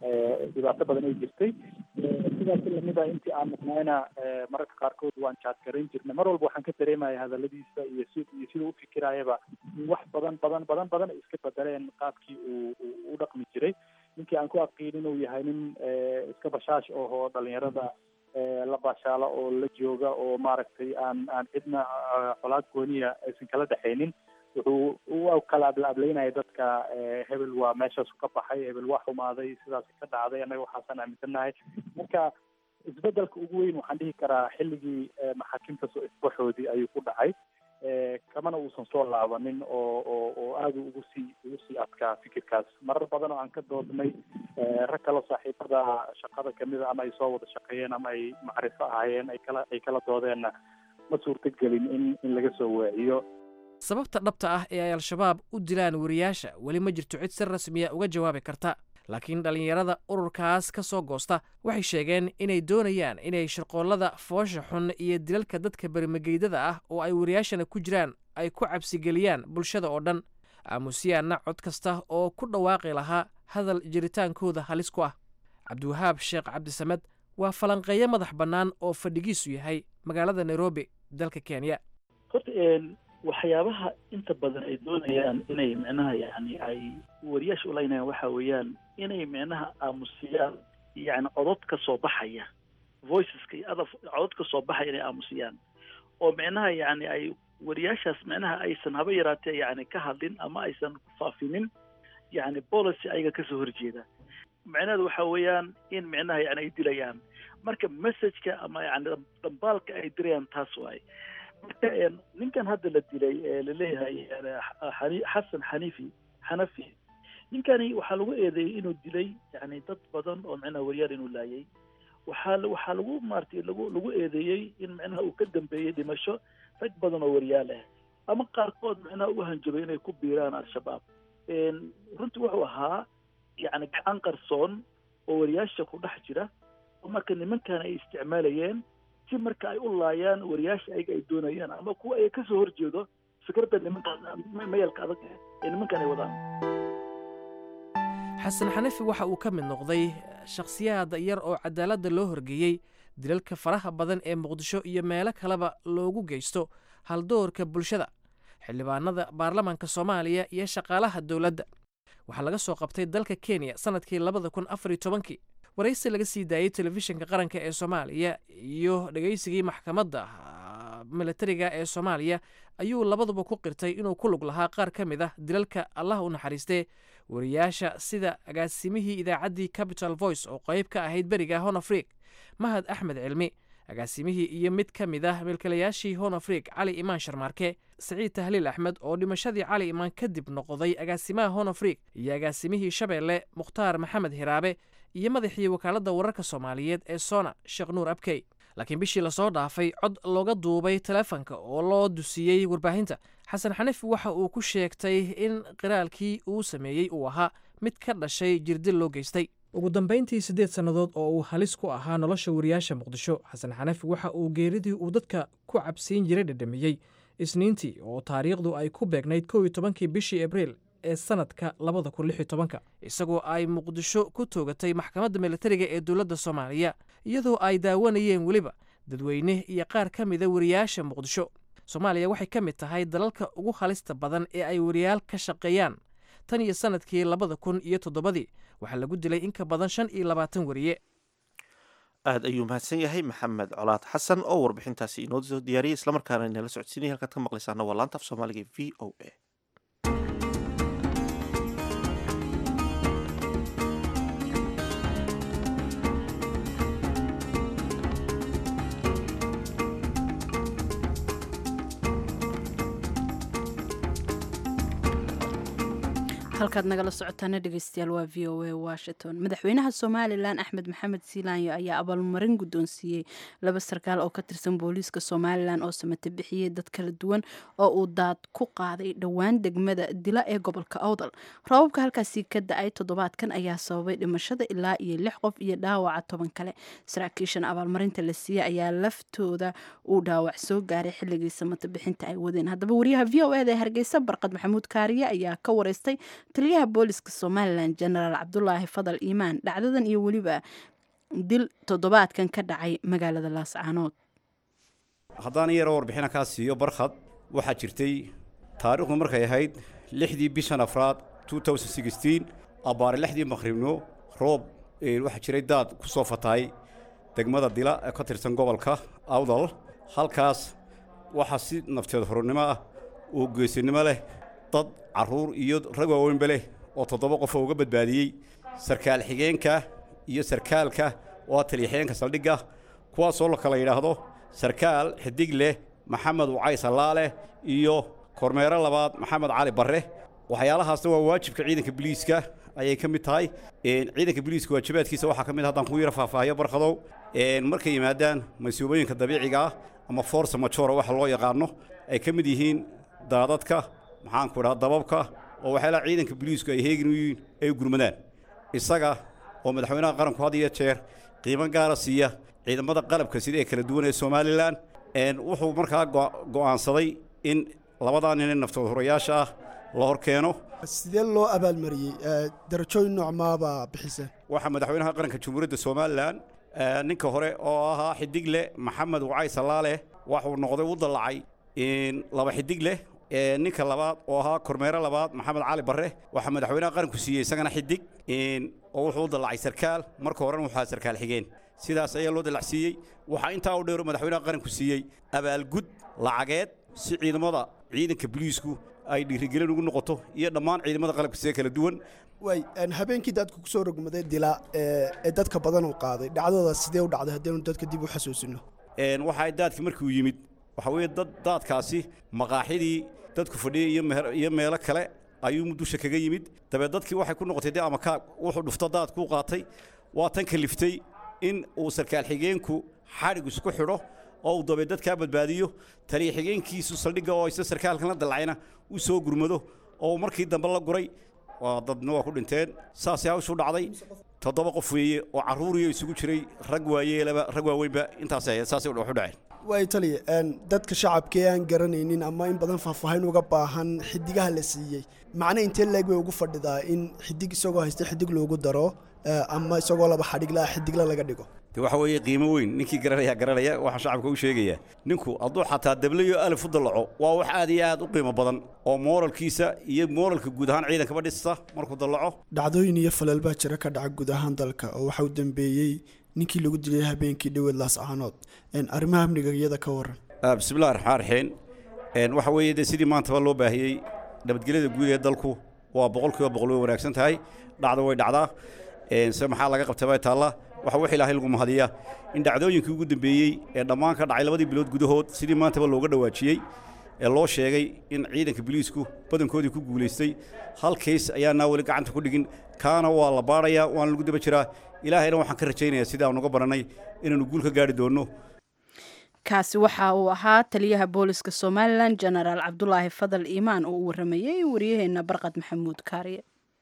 dhibaato badan ay jirtay sidaas lamid a intii aan maqnayna mararka qaarkood waan jaadgarayn jirnay mar walba waxaan ka dareemaya hadaladiisa iyo si iyo siduu u fikirayaba in wax badan badan badan badan ay iska bedeleen qaabkii uu u dhaqmi jiray ninkii aan ku aqiin inuu yahay nin iska bashaash ohoo dhalinyarada la baashaalo oo la jooga oo maaragtay aan aan cidna colaad gooniya aysan kala dhexaynin wuxuu u kala ablaablaynaya dadka hebel waa meeshaasu ka baxay hebel waa xumaaday sidaas ka dhacday annaga waxaasaan aaminsannahay marka isbedelka ugu weyn waxaan dhihi karaa xilligii maxaakiimta soo isbaxoodii ayuu ku dhacay kamana uusan soo laabanin oo oo oo aada ugu sii ugu sii adkaa fikirkaas marar badan oo aan ka doodnay rag kaloo saaxiibada shaqada kamida ama ay soo wada shaqeeyeen ama ay macrifo ahaayeen ay kala ay kala doodeenna ma suurtagelin in in laga soo waaciyo sababta dhabta ah ee ay al-shabaab u dilaan wariyaasha weli ma jirto cid si rasmiya uga jawaabi karta laakiin dhallinyarada ururkaas ka soo goosta waxay sheegeen inay doonayaan inay shirqoollada foosha xun iyo dilalka dadka bermageydada ah oo ay wariyaashana ku jiraan ay ku cabsigeliyaan bulshada oo dhan aamusiyaanna cod kasta oo ku dhawaaqi lahaa hadal jiritaankooda halis ku ah cabdiwahaab sheekh cabdisamed waa falanqeeyo madax bannaan oo fadhigiisu yahay magaalada nairobi dalka kenya horta waxyaabaha inta badan ay doonayaan inay micnaha yani ay wariyaasha ulaynayaan waxa weeyaan inay micnaha aamusiyaan yani codod ka soo baxaya voiceska iyo other codod ka soo baxaya inay aamusiyaan oo micnaha yani ay wariyaashaas micnaha aysan haba yaraatee yani ka hadlin ama aysan faafinin yani policy ayaga kasoo horjeeda micnaheedu waxa weeyaan in micnaha yani ay dilayaan marka messageka ama yani dhambaalka ay dirayaan taas waay marka ninkan hadda la dilay ee laleeyahay xasan xanifi xanafi ninkani waxaa lagu eedeeyey inuu dilay yani dad badan oo micnaha waryaal inuu laayay waxaa waxaa lagu maaratay lagu lagu eedeeyey in micnaha uu ka dambeeyey dhimasho rag badan oo waryaal ah ama qaarkood micnaha u hanjabay inay ku biiraan al-shabaab runtii wuxuu ahaa yani gacan qarsoon oo wariyaasha ku dhex jira oo marka nimankan ay isticmaalayeen si marka ay u laayaan wariyaasha ayaga ay doonayaan ama kuwa ay kasoo horjeedo fikradda nimankaan mayalka adag ee nimankan ay wadaan xasan xanafi waxa uu ka mid noqday shakhsiyaad yar oo cadaaladda loo horgeeyey dilalka faraha badan ee muqdisho iyo meelo kaleba loogu geysto haldoorka bulshada xildhibaanada baarlamaanka soomaaliya iyo shaqaalaha dowladda waxaa laga soo qabtay dalka kenya sannadkii labada kun afariyo tobankii waraysi laga sii daayey telefishinka qaranka ee soomaaliya iyo dhegaysigii maxkamadda militariga ee soomaaliya ayuu labaduba ku qirtay inuu ku lug lahaa qaar ka mid ah dilalka allah u naxariistee wariyaasha sida agaasimihii idaacaddii capital voice oo qayb ka ahayd beriga honafriik mahad axmed cilmi agaasimihii iyo mid ka mid ah milkilayaashii honafriik cali imaan sharmaarke saciid tahliil axmed oo dhimashadii cali imaan kadib noqday agaasimaha honafriik iyo agaasimihii shabeelle mukhtaar maxamed hiraabe iyo madaxii wakaaladda wararka soomaaliyeed ee sona sheekh nuur abkey laakiin bishii lasoo dhaafay cod looga duubay teleefanka oo loo dusiyey warbaahinta xasan xanifi waxa uu ku sheegtay in qiraalkii uu sameeyey uu ahaa mid ka dhashay jirdil loo geystay ugu dambayntii siddeed sannadood oo uu halis ku ahaa nolosha wariyaasha muqdisho xasan xanafi waxa uu geeridii uu dadka ku cabsiin jiray dhedhamiyey isniintii oo taariikhdu ay ku beegnayd kow iyo tobankii bishii abriil ee sanadka labada kun lix iyo tobanka isagoo ay muqdisho ku toogatay maxkamadda militariga ee dowladda soomaaliya iyadoo ay daawanayeen weliba dadweyne iyo qaar ka mida wariyaasha muqdisho soomaaliya waxay ka mid tahay dalalka ugu halista badan ee ay wariyaal ka shaqeeyaan tan iyo sanadkii labada kun iyo toddobadii waxaa lagu dilay in ka badan shan iyo labaatan wariye aad ayuu mahadsan yahay maxamed colaad xasan oo warbixintaasi inoo soo diyaariyay islamarkaana inala socodsiinaya halkaad ka maqlaysaana waa laanta af soomaaliga v o a halkaad nagala socotaana dhegeystayaal waa v o a washington madaxweynaha somalilan axmed maxamed siilaanyo ayaa abaalmarin guddoonsiiyey laba sarkaal oo ka tirsan booliiska somalilan oo samate bixiyey dad kala duwan oo uu daad ku qaaday dhowaan degmada dila ee gobolka awdal rababka halkaasi ka da-ay toddobaadkan ayaa sababay dhimashada ilaa iyo lix qof iyo dhaawaca toban kale saraakiishan abaalmarinta la siiyey ayaa laftooda uu dhaawac soo gaaray xilligii samate bixinta ay wadeen haddaba wariyaha v o eda ee hargeysa barqad maxamuud kaariye ayaa ka wareystay taliyaha booliska somalilan jenaraal cabdulaahi fadal iimaan dhacdadan iyo weliba dil toddobaadkan ka dhacay magaalada laascaanood haddaan yaroo warbixina kaa siiyo barkhad waxaa jirtay taariikhdu markay ahayd lixdii bishan afraad abbaare lixdii maqhribno roob waxaa jiray daad ku soo fatahay degmada dila ee ka tirsan gobolka awdal halkaas waxaa si nafteed horurnimo ah oo geesinimo leh dad carruur iyo rag waaweynba leh oo toddoba qof oo uga badbaadiyey sarkaal xigeenka iyo sarkaalka oo ah taliyaxigeenka saldhigga kuwaasoo la kala yidhaahdo sarkaal xidig leh maxamed wacay sallaale iyo kormeero labaad maxamed cali barre waxyaalahaasna waa waajibka ciidanka biliiska ayay ka mid tahay ciidanka biliiska waajibaadkiisa waxaa ka mid haddaan ku yara faahfaahiyo barkadow markay yimaadaan masuubooyinka dabiiciga ah ama force majora waxa loo yaqaano ay ka mid yihiin daadadka maxaanku idhaha dababka oo waxyaalaha ciidanka biliisku ay heegin u yihiin ay gurmadaan isaga oo madaxweynaha qaranku had iyo jeer qiimo gaara siiya ciidamada qalabka sida ee kala duwan ee somalilan wuxuu markaa go'aansaday in labadaa nin ee naftood horayaasha ah la hor keeno sidee loo abaalmariyey darajooyin noocmaabaa bixiseen waxaa madaxweynaha qaranka jamhuuriyadda somalilan ninka hore oo ahaa xidig leh maxamed wacay sallaale waxuu noqday u dallacay laba xidig leh ninka labaad oo ahaa kormeero labaad maxamed cali barre waxaa madaxweynaha qaranku siiyey isagana xidig oo wuxuu u dallacay sarkaal marka horena wuxuu ahaa sarkaal xigeen sidaas ayaa loo dallacsiiyey waxaa intaa u dheero madaxweynaha qaranku siiyey abaalgud lacageed si ciidamada ciidanka biliisku ay dhiirigelin ugu noqoto iyo dhammaan ciidamada qalabka sida kala duwan way habeenkii dadku ku soo rogmaday dila ee dadka badan uu qaaday dhacdadaas sidee u dhacday haddaynu dadka dib u xasuusino waxa daadkii markii uu yimid waxa weeye dad daadkaasi maqaaxidii dadku fadhiyey iyo meelo kale ayuu dusha kaga yimid dabeed dadkii waxay ku noqotay dee ama kaag wuxuu dhufto daadkuu qaatay waa tan kaliftay in uu sarkaal xigeenku xadhig isku xidho oo uu dabeed dadkaa badbaadiyo taliya xigeenkiisu saldhigga oo isla sarkaalkan la dallacayna u soo gurmado oo markii dambe la guray waa dadna waa ku dhinteen saasay hawshu dhacday toddoba qof weeye oo carruuriyo isugu jiray rag waayeelaba rag waaweynba intaasay ahayd saasay waxu dhaceen way taliya dadka shacabka ee aan garanaynin ama in badan faahfaahin uga baahan xidigaha la siiyey macna intee leeg bay ugu fadhidaa in xidig isagoo haysta xidig loogu daro ama isagoo laba xadhigla xidigla laga dhigo de waxa weeye qiimo weyn ninkii garanaya garanaya waxaa shacabka u sheegayaa ninku hadduu xataa dablayo alif u dallaco waa wax aad iyo aad u qiimo badan oo mooralkiisa iyo mooralka guud ahaan ciidankaba dhista markuu dallaco dhacdooyin iyo falal baa jira ka dhaca guud ahaan dalka oo waxa uu dambeeyey ninkii lagu dilay habeenkii dhoweed laascaanood arrimaha amniga iyada ka waran bismillahi raxmaan raxiim waxa weeye de sidii maantaba loo baahiyey nabadgelyada guud ee dalku waa boqolkiiba boqol way wanaagsan tahay dhacda way dhacdaa se maxaa laga qabtay bay taalla waxa wax ilaahay lagu mahadiyaa in dhacdooyinkii ugu dambeeyey ee dhammaan ka dhacay labadii bilood gudahood sidii maantaba looga dhawaajiyey ee loo sheegay in ciidanka biliisku badankoodii ku guulaystay hal kays ayaanaa weli gacanta ku dhigin kaana waa la baadhayaa waana lagu daba jiraa ilaahayna waxaan ka rajaynayaa sidii aan uga barannay inaannu guul ka gaari doonno kaasi waxa uu ahaa taliyaha booliska somalilan jenaraal cabdulaahi fadal iimaan oo u waramayey waryaheena barqad maxamuud kaariye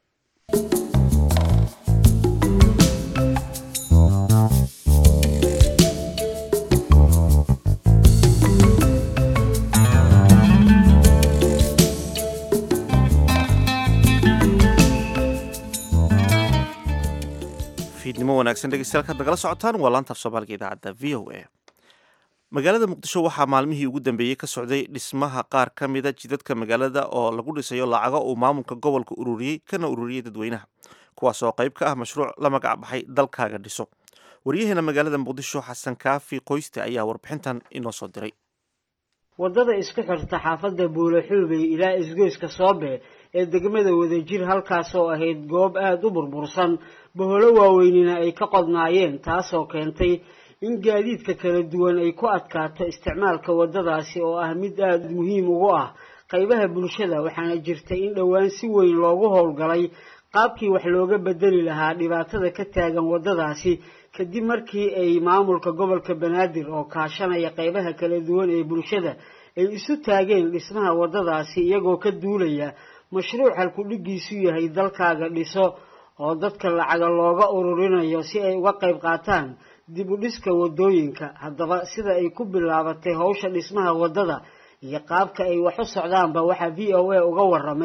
fiidnimo wanaagsan dhegeystayaal kaad nagala socotaan waa laantaaf soomaaliga idaacadda v o a magaalada muqdisho waxaa maalmihii ugu dambeeyey ka socday dhismaha qaar ka mida jidadka magaalada oo lagu dhisayo lacago uu maamulka gobolka ururiyey kana ururiyey dadweynaha kuwaas oo qayb ka ah mashruuc la magac baxay dalkaaga dhiso waryaheena magaalada muqdisho xasan kaafi qoyste ayaa warbixintan inoo soo diray waddada isku xirta xaafadda buulaxuubey ilaa isgoyska soobe ee degmada wadajir halkaas oo ahayd goob aada u burbursan baholo waaweynina ay ka qodnaayeen taasoo keentay in gaadiidka kala duwan ay ku adkaato isticmaalka waddadaasi oo ah mid aada muhiim ugu ah qaybaha bulshada waxaana jirtay in dhowaan si weyn loogu howlgalay qaabkii wax looga bedeli lahaa dhibaatada ka taagan waddadaasi kadib markii ay maamulka gobolka banaadir oo kaashanaya qaybaha kala duwan ee bulshada ay isu taageen dhismaha waddadaasi iyagoo ka duulaya mashruuc halkudhigiisu yahay dalkaaga dhiso oo dadka lacaga looga ururinayo si ay uga qayb qaataan dib u dhiska waddooyinka haddaba sida ay ku bilaabatay howsha dhismaha waddada iyo qaabka ay wax u socdaanba waxaa v o a uga waramay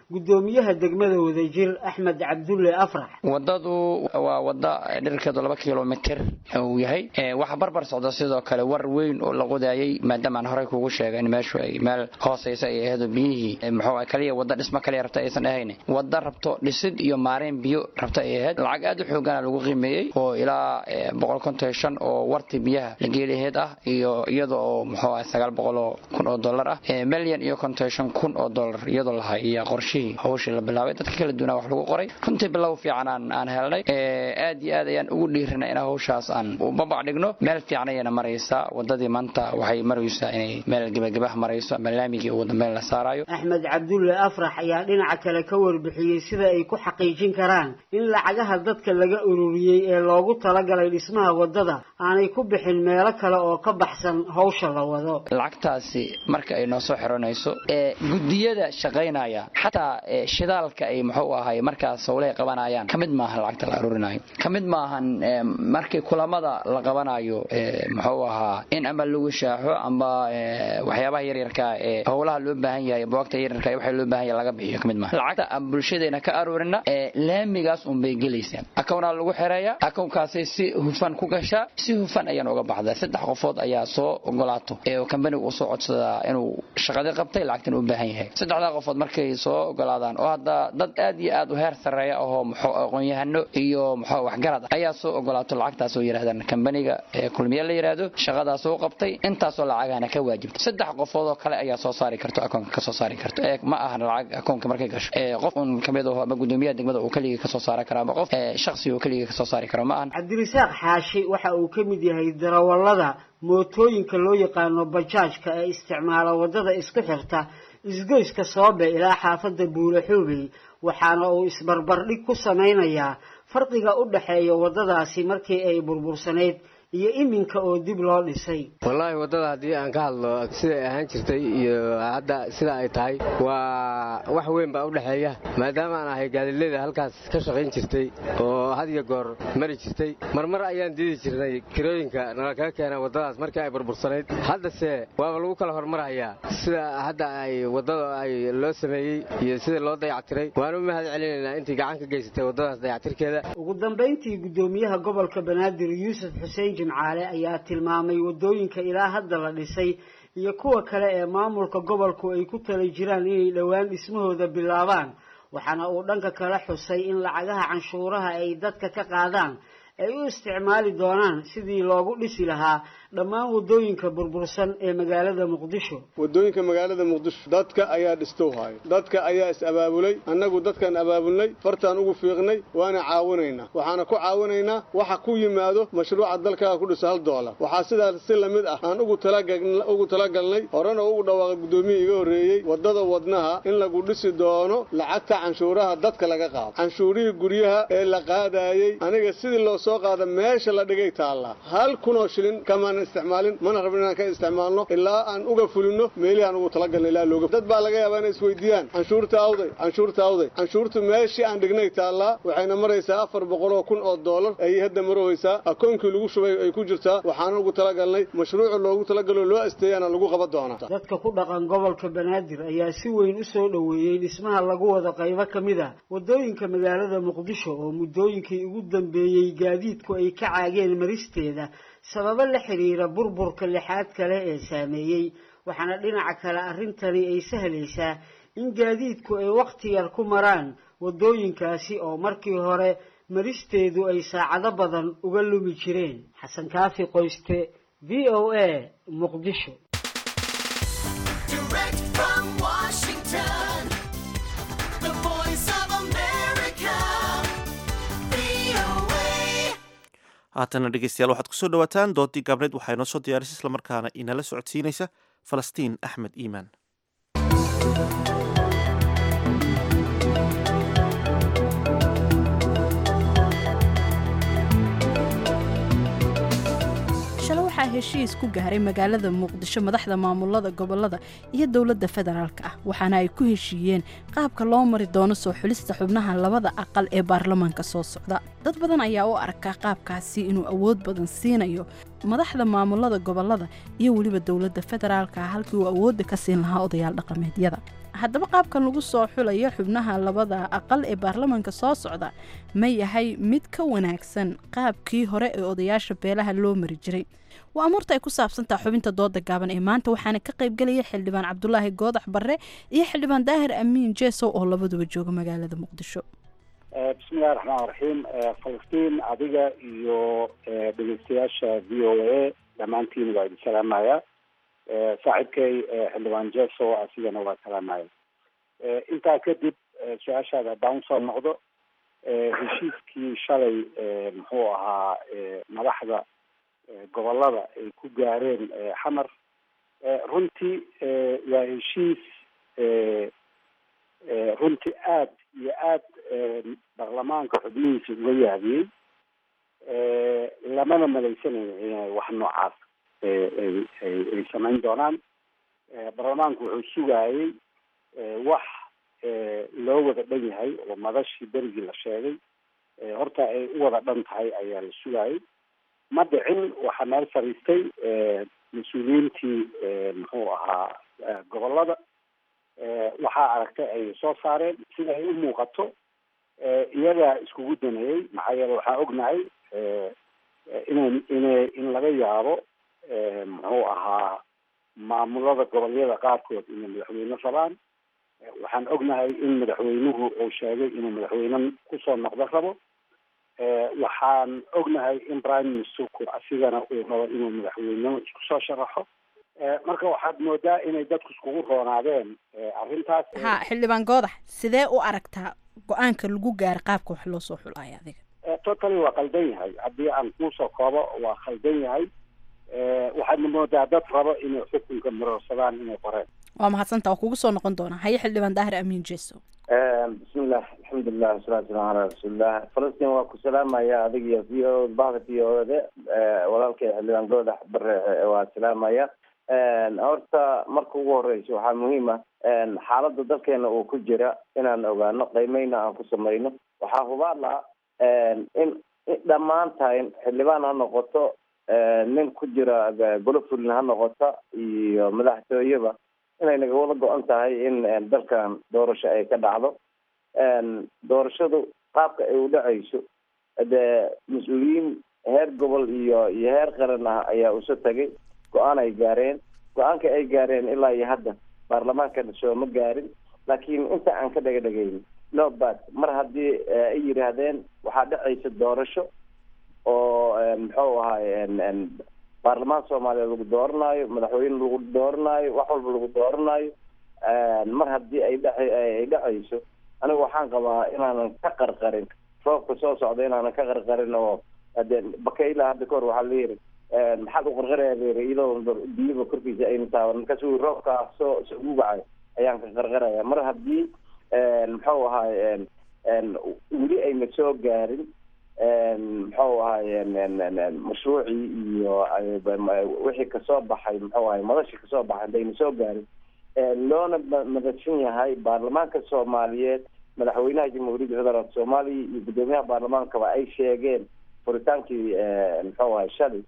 guddoomiyaha degmada wadajir axmed cabdulle afrax wadadu waa wada dhirkeedu laba kilomitir uu yahay waxaa barbar socda sidoo kale war weyn oo la qodaayay maadaama aan horey kugu sheegay in meeshu ay meel hooseysa ay ahayd oo biyihii muxuu kaliya wada dhismo kaliya rabta aysan ahayn wada rabto dhisid iyo maareen biyo rabta ay ahayd lacag aad u xoogana lagu qiimeeyey oo ilaa boqol konton shan oo warti biyaha la geeliheed ah iyo iyada oo muxuu ah sagaal boqol oo kun oo dollar ah milyan iyo konton shan kun oo dollar iyadoo lahay iyo qorshihii hawshii la bilaabay dadka kala duwanaa wax lagu qoray runtii bilow fiican aan aan helnay aad iyo aad ayaan ugu dhiirinay in hawshaas aan u babac dhigno meel fiican ayana maraysaa wadadii maanta waxay maraysaa inay meel gebagabaha marayso ama laamigii ugu dambeyn la saarayo axmed cabdulle afrax ayaa dhinaca kale ka warbixiyey sida ay ku xaqiijin karaan in lacagaha dadka laga ururiyey ee loogu talagalay dhismaha wadada aanay ku bixin meelo kale oo ka baxsan hawsha la wado lacagtaasi marka ay noo soo xiranayso gudiyada shaqaynaya xataa shidaalka ay muxuu ahay markaas howlahay qabanayaan kamid maahan lacagta la aruurinayo kamid maahan markii kulamada la qabanayo muxuu ahaa in ama lagu shaaxo ama waxyaabaha yaryarka ee howlaha loo baahan yahay buwagta yaryarka waxa loo baahan yahay laga bixiyo kamid maahan lacagta aan bulshadeena ka aruurina laamigaas un bay gelaysaa akownaa lagu xireeyaa akownkaasay si hufan ku gashaa si hufan ayaan uga baxdaa saddex qofood ayaa soo ogolaato ee kambaniga uu soo codsadaa inuu shaqadii qabtay lacagtan u baahan yahay saddexdaa qofood markay soo ogolaadaan oo hadda dad aad iyo aad u heer sarreeya ahoo muxuu aqoon-yahano iyo muxuu waxgarad ah ayaa soo ogolaato lacagtaas oo yidhahdaan kambaniga kulmiye la yidhaahdo shaqadaas uu qabtay intaasoo lacagana ka waajibta saddex qofood oo kale ayaa soo saari karto akoonka ka soo saari karto ee ma ahan lacag akoonka markay gasho ee qof un kamid aho ama gudoomiyaha degmada uu keligii kasoo saari karo ama qof shakhsi uu keligii kasoo saari karo ma ahan cabdirisaaq xaashi waxa uu ka mid yahay darawallada mootooyinka loo yaqaano bajaajka ee isticmaala waddada isku xirta isgoyska soobe ilaa xaafadda buule xoobey waxaana uu isbarbardhig ku samaynayaa farqiga u dhexeeya waddadaasi markii ay burbursanayd iyo iminka oo dib loo dhisay wallaahi waddada haddii aan ka hadlo siday ahaan jirtay iyo hadda sida ay tahay waa wax weyn baa u dhexeeya maadaama aan ahay gaadileeda halkaas ka shaqayn jirtay oo had iyo goor mari jirtay marmar ayaan diidi jirnay kirooyinka nala kaga keena waddadaas markii ay burbursanayd haddase waaba lagu kala hormarayaa sida hadda ay waddada ay loo sameeyey iyo sida loo dayactiray waan u mahad celinaynaa intii gacan ka geysatay waddadaas dayactirkeeda ugu dambayntii guddoomiyaha gobolka banaadir yuusuf xuseen jimcaale ayaa tilmaamay waddooyinka ilaa hadda la dhisay iyo kuwa kale ee maamulka gobolku ay ku tala jiraan inay dhowaan dhismahooda bilaabaan waxaana uu dhanka kale xusay in lacagaha canshuuraha ay dadka ka qaadaan ay u isticmaali doonaan sidii loogu dhisi lahaa dhammaan waddooyinka burbursan ee magaalada muqdisho waddooyinka magaalada muqdisho dadka ayaa dhistow haaya dadka ayaa is abaabulay annagu dadkaan abaabulnay fartaan ugu fiiqnay waana caawinaynaa waxaana ku caawinaynaa waxa ku yimaado mashruuca dalkaaga ku dhisa hal doolar waxaa sidaas si lamid ah aan ugu ugu talagalnay horena ugu dhawaaqay guddoomiya iga horreeyey waddada wadnaha in lagu dhisi doono lacagta canshuuraha dadka laga qaado canshuurihii guryaha ee la qaadaayey aniga sidii loo soo qaada meesha la dhigay taallaa hal kunoo shilin kamaan isticmaalin mana rabin inaan ka isticmaalno ilaa aan uga fulino meelihii aan ugu talagalna ilaa looga dad baa laga yaabaa inay isweydiiyaan canshuurta awday canshuurta awday canshuurtu meeshii aan dhignay taallaa waxayna maraysaa afar boqol oo kun oo doolar ayay hadda maroweysaa akoonkii lagu shubay ay ku jirtaa waxaana ugu talagalnay mashruuca loogu talagalo loo asteeyaana lagu qaban doonaa dadka ku dhaqan gobolka banaadir ayaa si weyn u soo dhoweeyey dhismaha lagu wada qaybo ka mid ah waddooyinka magaalada muqdisho oo muddooyinkii ugu dambeeyey gaadiidku ay ka caageen maristeeda sababo la xidhiira burburka lixaad kale ee saameeyey waxaana dhinaca kale arrintani ay sahlaysaa in gaadiidku ay wakhti yar ku maraan waddooyinkaasi oo markii hore maristeedu ay saacado badan uga lumi jireen xasan kaafi qoyste v o a muqdisho haatana dhegeystayaal waxaad kusoo dhawaataan doodii gaabneed waxaa inoo soo diyaarisay islamarkaana inala socodsiinaysa falastiin axmed iimaan shale waxaa heshiis ku gaaray magaalada muqdisho madaxda maamulada gobolada iyo dowladda federaalk ah waxaana ay ku heshiiyeen qaabka loo mari doono soo xulista xubnaha labada aqal ee baarlamaanka soo socda dad badan ayaa u arkaa qaabkaasi inuu awood badan siinayo madaxda maamulada gobolada iyo weliba dowladda federaalka ah halkii uu awoodda ka siin lahaa odayaal dhaqameedyada haddaba qaabkan lagu soo xulayo xubnaha labada aqal ee baarlamaanka soo socda ma yahay mid ka wanaagsan qaabkii hore ee odayaasha beelaha loo mari jiray waa amuurta ay ku saabsantaha xubinta dooda gaaban ee maanta waxaana ka qaybgelaya xildhibaan cabdulaahi goodax barre iyo xildhibaan daahir amiin jeesow oo labaduba jooga magaalada muqdisho bismillahi raxmaan raxiim falastiin adiga iyo dhegeystayaasha v o a dhammaantiin waa idin salaamaya saaxiibkay xildhibaan jeso asigana waa salaamaya intaa kadib su-aashaada haddaan usoo noqdo heshiiskii shalay muxuu ahaa madaxda gobolada ay ku gaareen xamar runtii waa heshiis runtii aad iyo aad baarlamaanka xubnihiisa uga yaabiyey lamana malaysanayo inay wax noocaas ay ay samayn doonaan baarlamaanku wuxuu sugayey wax loo wada dhan yahay oo madashii berigii la sheegay horta ay u wada dhan tahay ayaa la sugayey ma dhicin waxaa meel fariistay mas-uuliyiintii muxuu ahaa gobolada waxaa aragtay ay soo saareen sida ay u muuqato iyagaa iskugu daneeyey maxaa yeele waxaan ognahay in ina in laga yaabo muxuu ahaa maamulada gobolyada qaarkood inay madaxweyne rabaan waxaan ognahay in madaxweynuhu uu sheegay inuu madaxweyne kusoo noqdo rabo waxaan ognahay in prime ministerku asigana uu rabo inuu madaxweynimo isku soo sharaxo marka waxaad moodaa inay dadku iskugu roonaadeen arrintaas ha xildhibaan goodax sidee u aragtaa go-aanka lagu gaara qaabka wax loo soo xulaayo adiga totally waa qaldan yahay haddii aan kuusoo koobo waa khaldan yahay waxaadna moodaa dad rabo inay xukunka marorsadaan inay qoreen waa mahadsanta waa kugu soo noqon doonaa haye xildhibaan daahir amiin jeso bismillah alxamdulilah wasalaatu wasalaamu calaa rasuulillah falastiin waa ku salaamaya adig iyo v o bahda v o da walaalkay xildhibaan goodax bare waa salaamaya horta marka ugu horeysa waxaa muhiim ah xaaladda dalkeena uu ku jira inaan ogaano qiimeyna aan ku samayno waxaa hubaal ah in dhammaantain xildhibaan ha noqoto nin ku jira golo fulin ha noqota iyo madaxtooyeba inay naga wada go-an tahay in dalkan doorasho ay ka dhacdo doorashadu qaabka ay u dhacayso dee mas-uuliyiin heer gobol iyo iyo heer qaran ah ayaa uso tagay go-aan ay gaareen go-aanka ay gaareen ilaa iyo hadda baarlamaankana sooma gaarin laakiin inta aan ka dhaga dhagayn no bad mar haddii ay yidhaahdeen waxaa dhacaysa doorasho oo muxuu ahaay baarlamaan soomaaliya lagu dooranaayo madaxweyne lagu dooranaayo wax walba lagu dooranaayo mar haddii ay dha ay dhacayso anigu waxaan qabaa inaanan ka qarqarin roobka soo socda inaanan ka qarqarin oo de bakayla hadda kahor waxaa layiri maxaad u qarqaraya layiri iyadoo biyaba korkiisa ayna taaban markaasu roobkaa soo soo gugacay ayaan ka qarqaraya mar haddii muxuu ahaay weli ayna soo gaarin muxuu ahaay mashruucii iyo wixii kasoo baxay muxuu ahay madashii kasoo baxay hadayna soo gaarin loona madashan yahay baarlamaanka soomaaliyeed madaxweynaha jamhuuriyadda federaalk soomaaliya iyo guddoomiyaha baarlamaankaba ay sheegeen furitaankii muxuu ahay shalay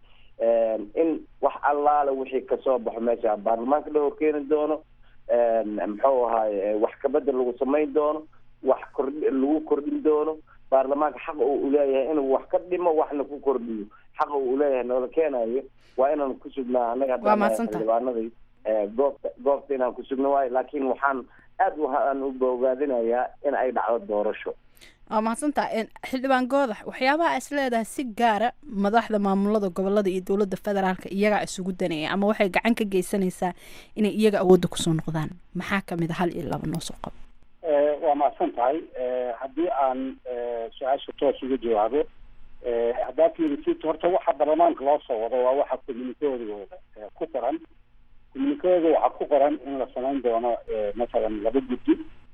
in wax allaale wixii kasoo baxo meesha baarlamaanka la horkeeni doono muxuu ahaay wax kabedel lagu samayn doono wax kordh lagu kordhin doono baarlamaanka xaqa uu uleeyahay inuu wax ka dhimo waxna ku kordhiyo xaqa uu uleeyahay noola keenayo waa inaan ku sugnaa annaga xildhibaanadii goobta goobta inaan ku sugno waayo laakiin waxaan aad waxaan u bogaadinayaa in ay dhacdo doorasho waa mahadsantaa xildhibaan goodax waxyaabaha is leedahay si gaara madaxda maamulada gobolada iyo dowladda federaalka iyagaa isugu danaya ama waxay gacan ka geysanaysaa inay iyaga awoodda kusoo noqdaan maxaa kamid a hal iyo laba noo soo qabo waa mahadsan tahay haddii aan su-aasha toos uga jawaabo haddaa fiirisid horta waxa baarlamaanka loo soo wado waa waxa communikeodooda ku qoran communikeoda waxaa ku qoran in la samayn doono masalan laba guddi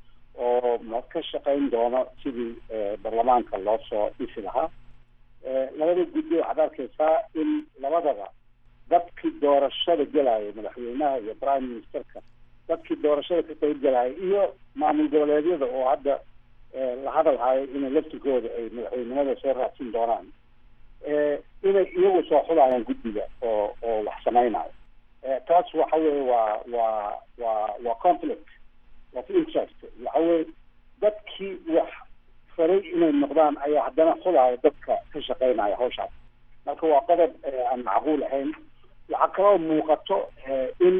oo ma ka shaqayn doono sidii baarlamaanka loo soo dhisi lahaa labada guddi waxaad arkaysaa in labadaba dadkii doorashada gelaya madaxweynaha iyo prime ministerka dadkii doorashada ka qayb gelaya iyo maamul goboleedyada oo hadda la hadal hayo inay laftirkooda ay madaxweynimada soo raadsin doonaan inay iyagu soo xulayaan guddiga oo oo wax samaynayo taas waxa weye waa waa waa waa conflict of interest waxa weye dadkii wax faray inay noqdaan ayaa haddana xulaya dadka ka shaqeynaya hawshaas marka waa qodob aan macquul ahayn waxaa kaloo muuqato in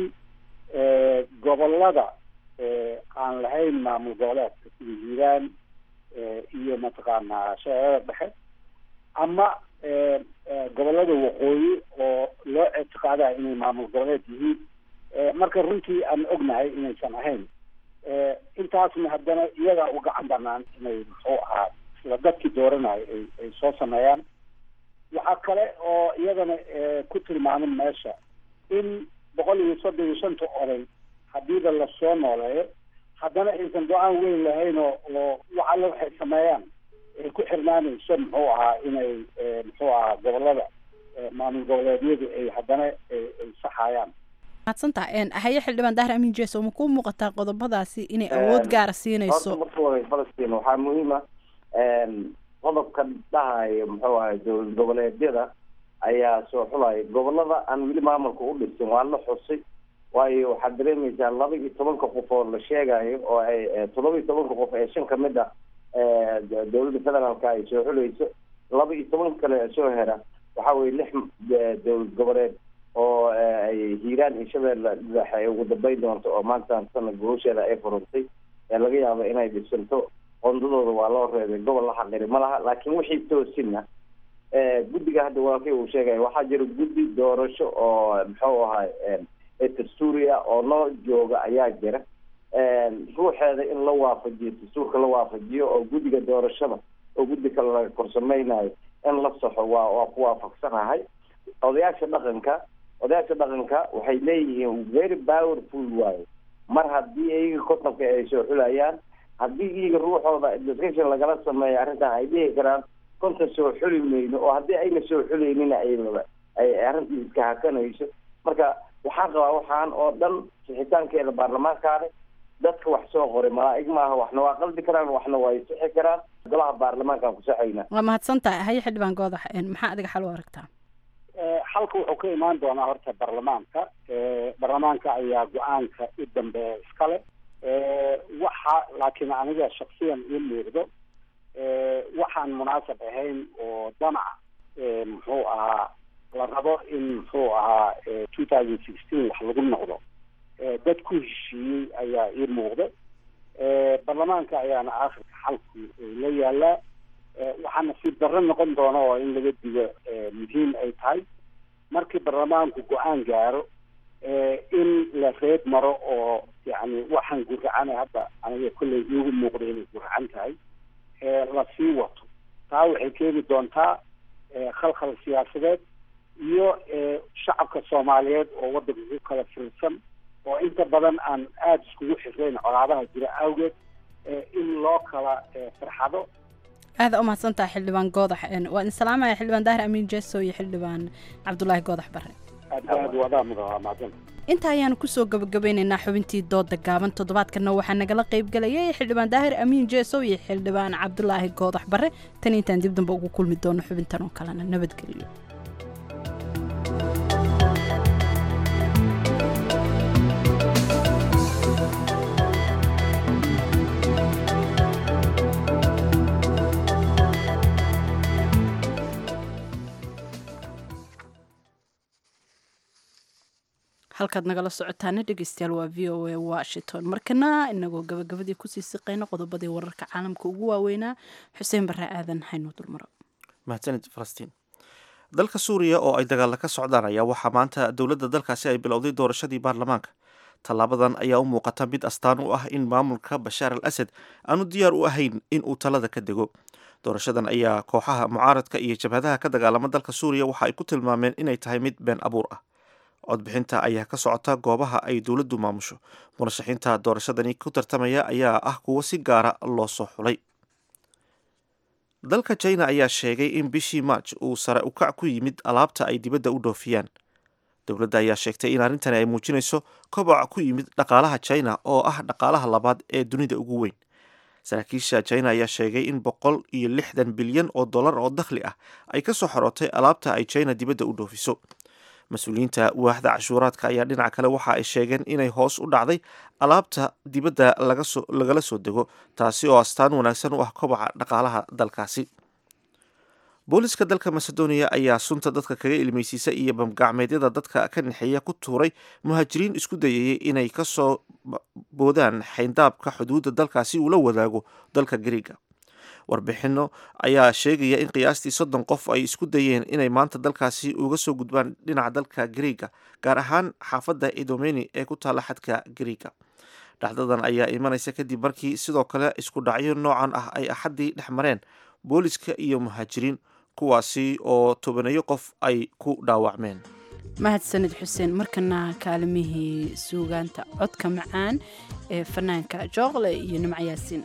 gobolada aan lahayn maamul goboleedka sida hiiraan iyo mataqaanaa shabeellada dhexe ama gobolada waqooyi oo loo ictiqaadayo inay maamul goboleed yihiin marka runtii aan ognahay inaysan ahayn intaasna haddana iyagaa u gacan banaan inay muxuu ahaa isla dadkii dooranayo ay ay soo sameeyaan waxaa kale oo iyadana ku tilmaamin meesha in boqol iyo soddon iyo shanta oday hadiiba lasoo nooleeyo haddana aysan go-aan weyn lahayn oo oo wax alle waxay sameeyaan ay ku xirnaanayso muxuu ahaa inay muxuu ahaa gobolada maamul goboleedyadu ay haddana ay saxayaan mahadsantaha haye xildhibaan dahir amin jeso ma kuu muuqataa qodobadaasi inay awood gaara siinayso horta marka hore falastiin waxaa muhiima qodobka dhahayo muxuu ahay dowlad goboleedyada ayaa soo xulaya gobolada aan weli maamulka u dhisin waa la xusay waayo waxaad dareemaysaa laba iyo tobanka qof oo la sheegayo oo ay toddoba iyo tobanka qof ee shan kamid ah dowladda federaalka ay soo xulayso laba iyo toban kale soo hera waxa weye lix dowlad goboleed oo ay hiiraan iyo shabeelle dhexe ay ugu dambeyn doonto oo maanta sana guusheeda ay furantay ee laga yaabo inay dhisanto qondadooda waa loo reebay gobol la xaqiri ma laha laakiin wixii toosina guddiga hadda walaalkay uu sheegaya waxaa jira guddi doorasho oo muxuu ahay dastuuriya oo noo jooga ayaa jira ruuxeeda in la waafajiyo dastuurka la waafajiyo oo guddiga doorashada oo guddi kale laga korsameynayo in la saxo waa waa ku waafaqsanahay odayaasha dhaqanka odayaasha dhaqanka waxay leeyihiin very powerful waayo mar haddii iyaga kotonka ay soo xulayaan haddii iyaga ruuxooda discussion lagala sameeyo arrintan ay dhihi karaan konton soo xuli mayno oo haddii ayna soo xuleynina ay ay arrintii iska hakanayso marka waxaan qabaa waxaan oo dhan sixitaankeeda baarlamaankaane dadka wax soo qoray malaa'ig maaha waxna waa qalbi karaan waxna waa sixi karaan golaha baarlamaankaan ku saxaynaa waa mahadsan tahay haye xildhibaan goodax maxaa adiga xal u aragtaa xalka wuxuu ka imaan doonaa horta baarlamaanka baarlamaanka ayaa go-aanka u dambeeya iskale waxa laakiin aniga shaksiyan ii muuqdo waxaan munaasab ahayn oo danac muxuu ahaa la rabo in muxuu ahaa two thousand sixteen wax lagu noqdo dad ku heshiiyey ayaa ii muuqda baarlamaanka ayaana aakhirka xalku la yaalaa waxaana si darro noqon doona oo in laga digo muhiim ay tahay markii baarlamaanku go-aan gaaro in la reeb maro oo yani waxaan guracana hadda aniga kolley iigu muuqda inay guracan tahay la sii wato taa waxay keeni doontaa khalkhal siyaasadeed iyo shacabka soomaaliyeed oo waddanka ku kala firirsan oo inta badan aan aada iskugu xirreyn colaadaha jira awgeed in loo kala farxado aada umahadsan tahay xildhibaan goodax waa idin salaamaya xildhibaan daahir amiin jeso iyo xildhibaan cabdulaahi goodax bare inta ayaanu kusoo gabagabeyneynaa xubintii dooda gaaban toddobaadkana waxaa nagala qaybgalayay xildhibaan daahir amiin jeesow iyo xildhibaan cabdulaahi goodax bare tan intaan dib damba ugu kulmi doono xubintan oo kalena nabadgelyo halkaad nagala socotaana dhegeystayaal waa v o a washington markana inagoo gabagabadii kusii siqayna qodobadii wararka caalamka ugu waaweynaa xuseen barre aadan haynoo dulmaro mahadsanid falastiin dalka suuriya oo ay dagaalla ka socdaan ayaa waxaa maanta dowladda dalkaasi ay bilowday doorashadii baarlamaanka tallaabadan ayaa u muuqata mid astaan u ah in maamulka bashaar al asad aanu diyaar u ahayn in uu talada ka dego doorashadan ayaa kooxaha mucaaradka iyo jabhadaha ka dagaalama dalka suuriya waxa ay ku tilmaameen inay tahay mid been abuur ah codbixinta ayaa ka socota goobaha ay dowladdu maamusho murashaxiinta doorashadani ku tartamaya ayaa ah kuwo si gaara loo soo xulay dalka china ayaa sheegay in bishii march uu sare ukac ku yimid alaabta ay dibadda u dhoofiyaan dowladda ayaa sheegtay in arrintani ay muujinayso koboc ku yimid dhaqaalaha china oo ah dhaqaalaha labaad ee dunida ugu weyn saraakiisha china ayaa sheegay in boqol iyo lixdan bilyan oo dollar oo dakhli ah ay ka soo xorootay alaabta ay china dibadda u dhoofiso mas-uuliyiinta waaxda cashuuraadka ayaa dhinaca kale waxa ay sheegeen inay hoos u dhacday alaabta dibadda lagala soo dego taasi oo astaan wanaagsan u ah kobaca dhaqaalaha dalkaasi booliska dalka macedonia ayaa sunta dadka kaga ilmeysiisa iyo bamgacmeedyada dadka ka nexeeya ku tuuray muhaajiriin isku dayayay inay kasoo boodaan xayndaabka xuduudda dalkaasi uu la wadaago dalka gariiga warbixino ayaa sheegaya in qiyaastii soddon qof ay isku dayeen inay maanta dalkaasi uga soo gudbaan dhinaca dalka gariiga gaar ahaan xaafadda idomeni ee ku taalla xadka gariiga dhacdadan ayaa imanaysa kadib markii sidoo kale isku dhacyo noocan ah ay axaddii dhex mareen booliska iyo muhaajiriin kuwaasi oo tobaneeyo qof ay ku dhaawacmeen mahadsanid xuseen markana kaalimihii suugaanta codka macaan ee fanaanka jooqle iyo nimco yaasiin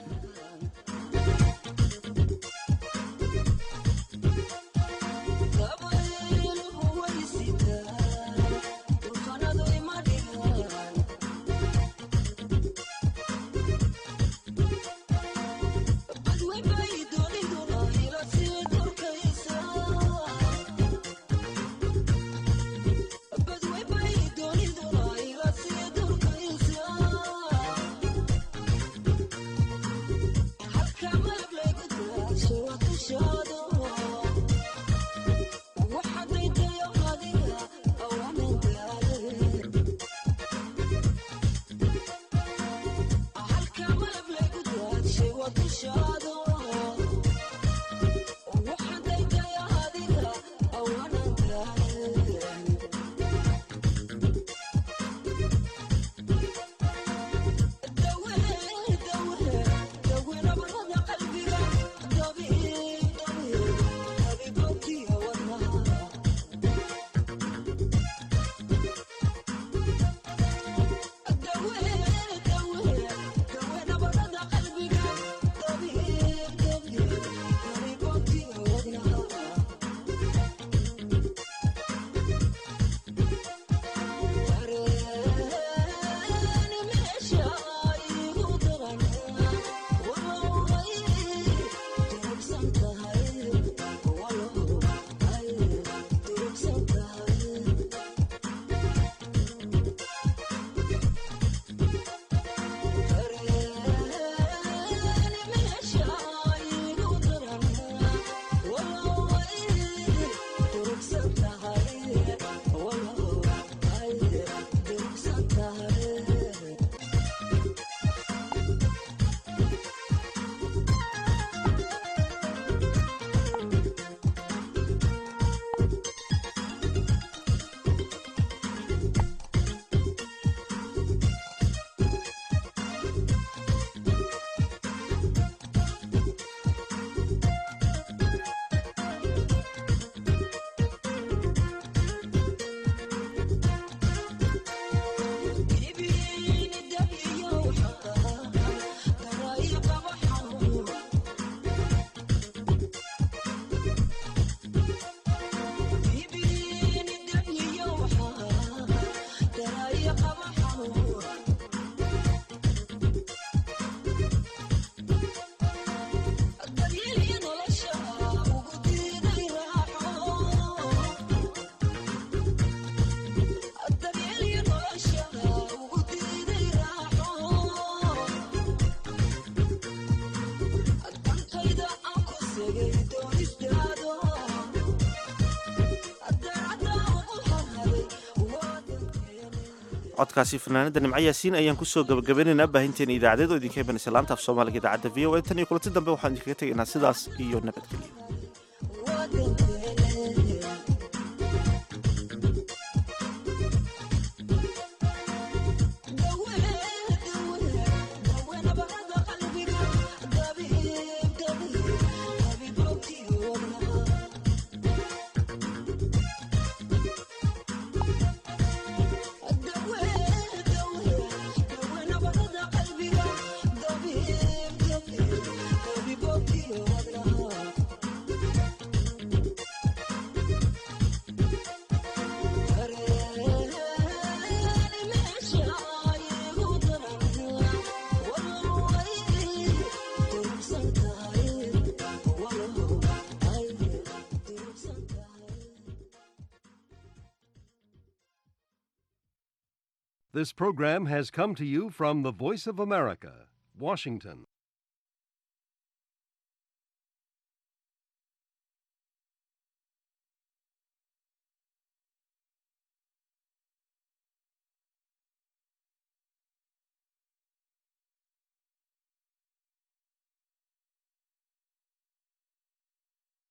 codkaasi fanaanada nimco yaasiin ayaan kusoo gabagabaynaynaa baahinteena idaacadeed oo idinka imanaysa laanta af soomaaliga idaacadda v o a tan iyo kulanti dambe waxaan idinkaga tegaynaa sidaas iyo nabadgelyo This program has come to you from the Voice of America, Washington.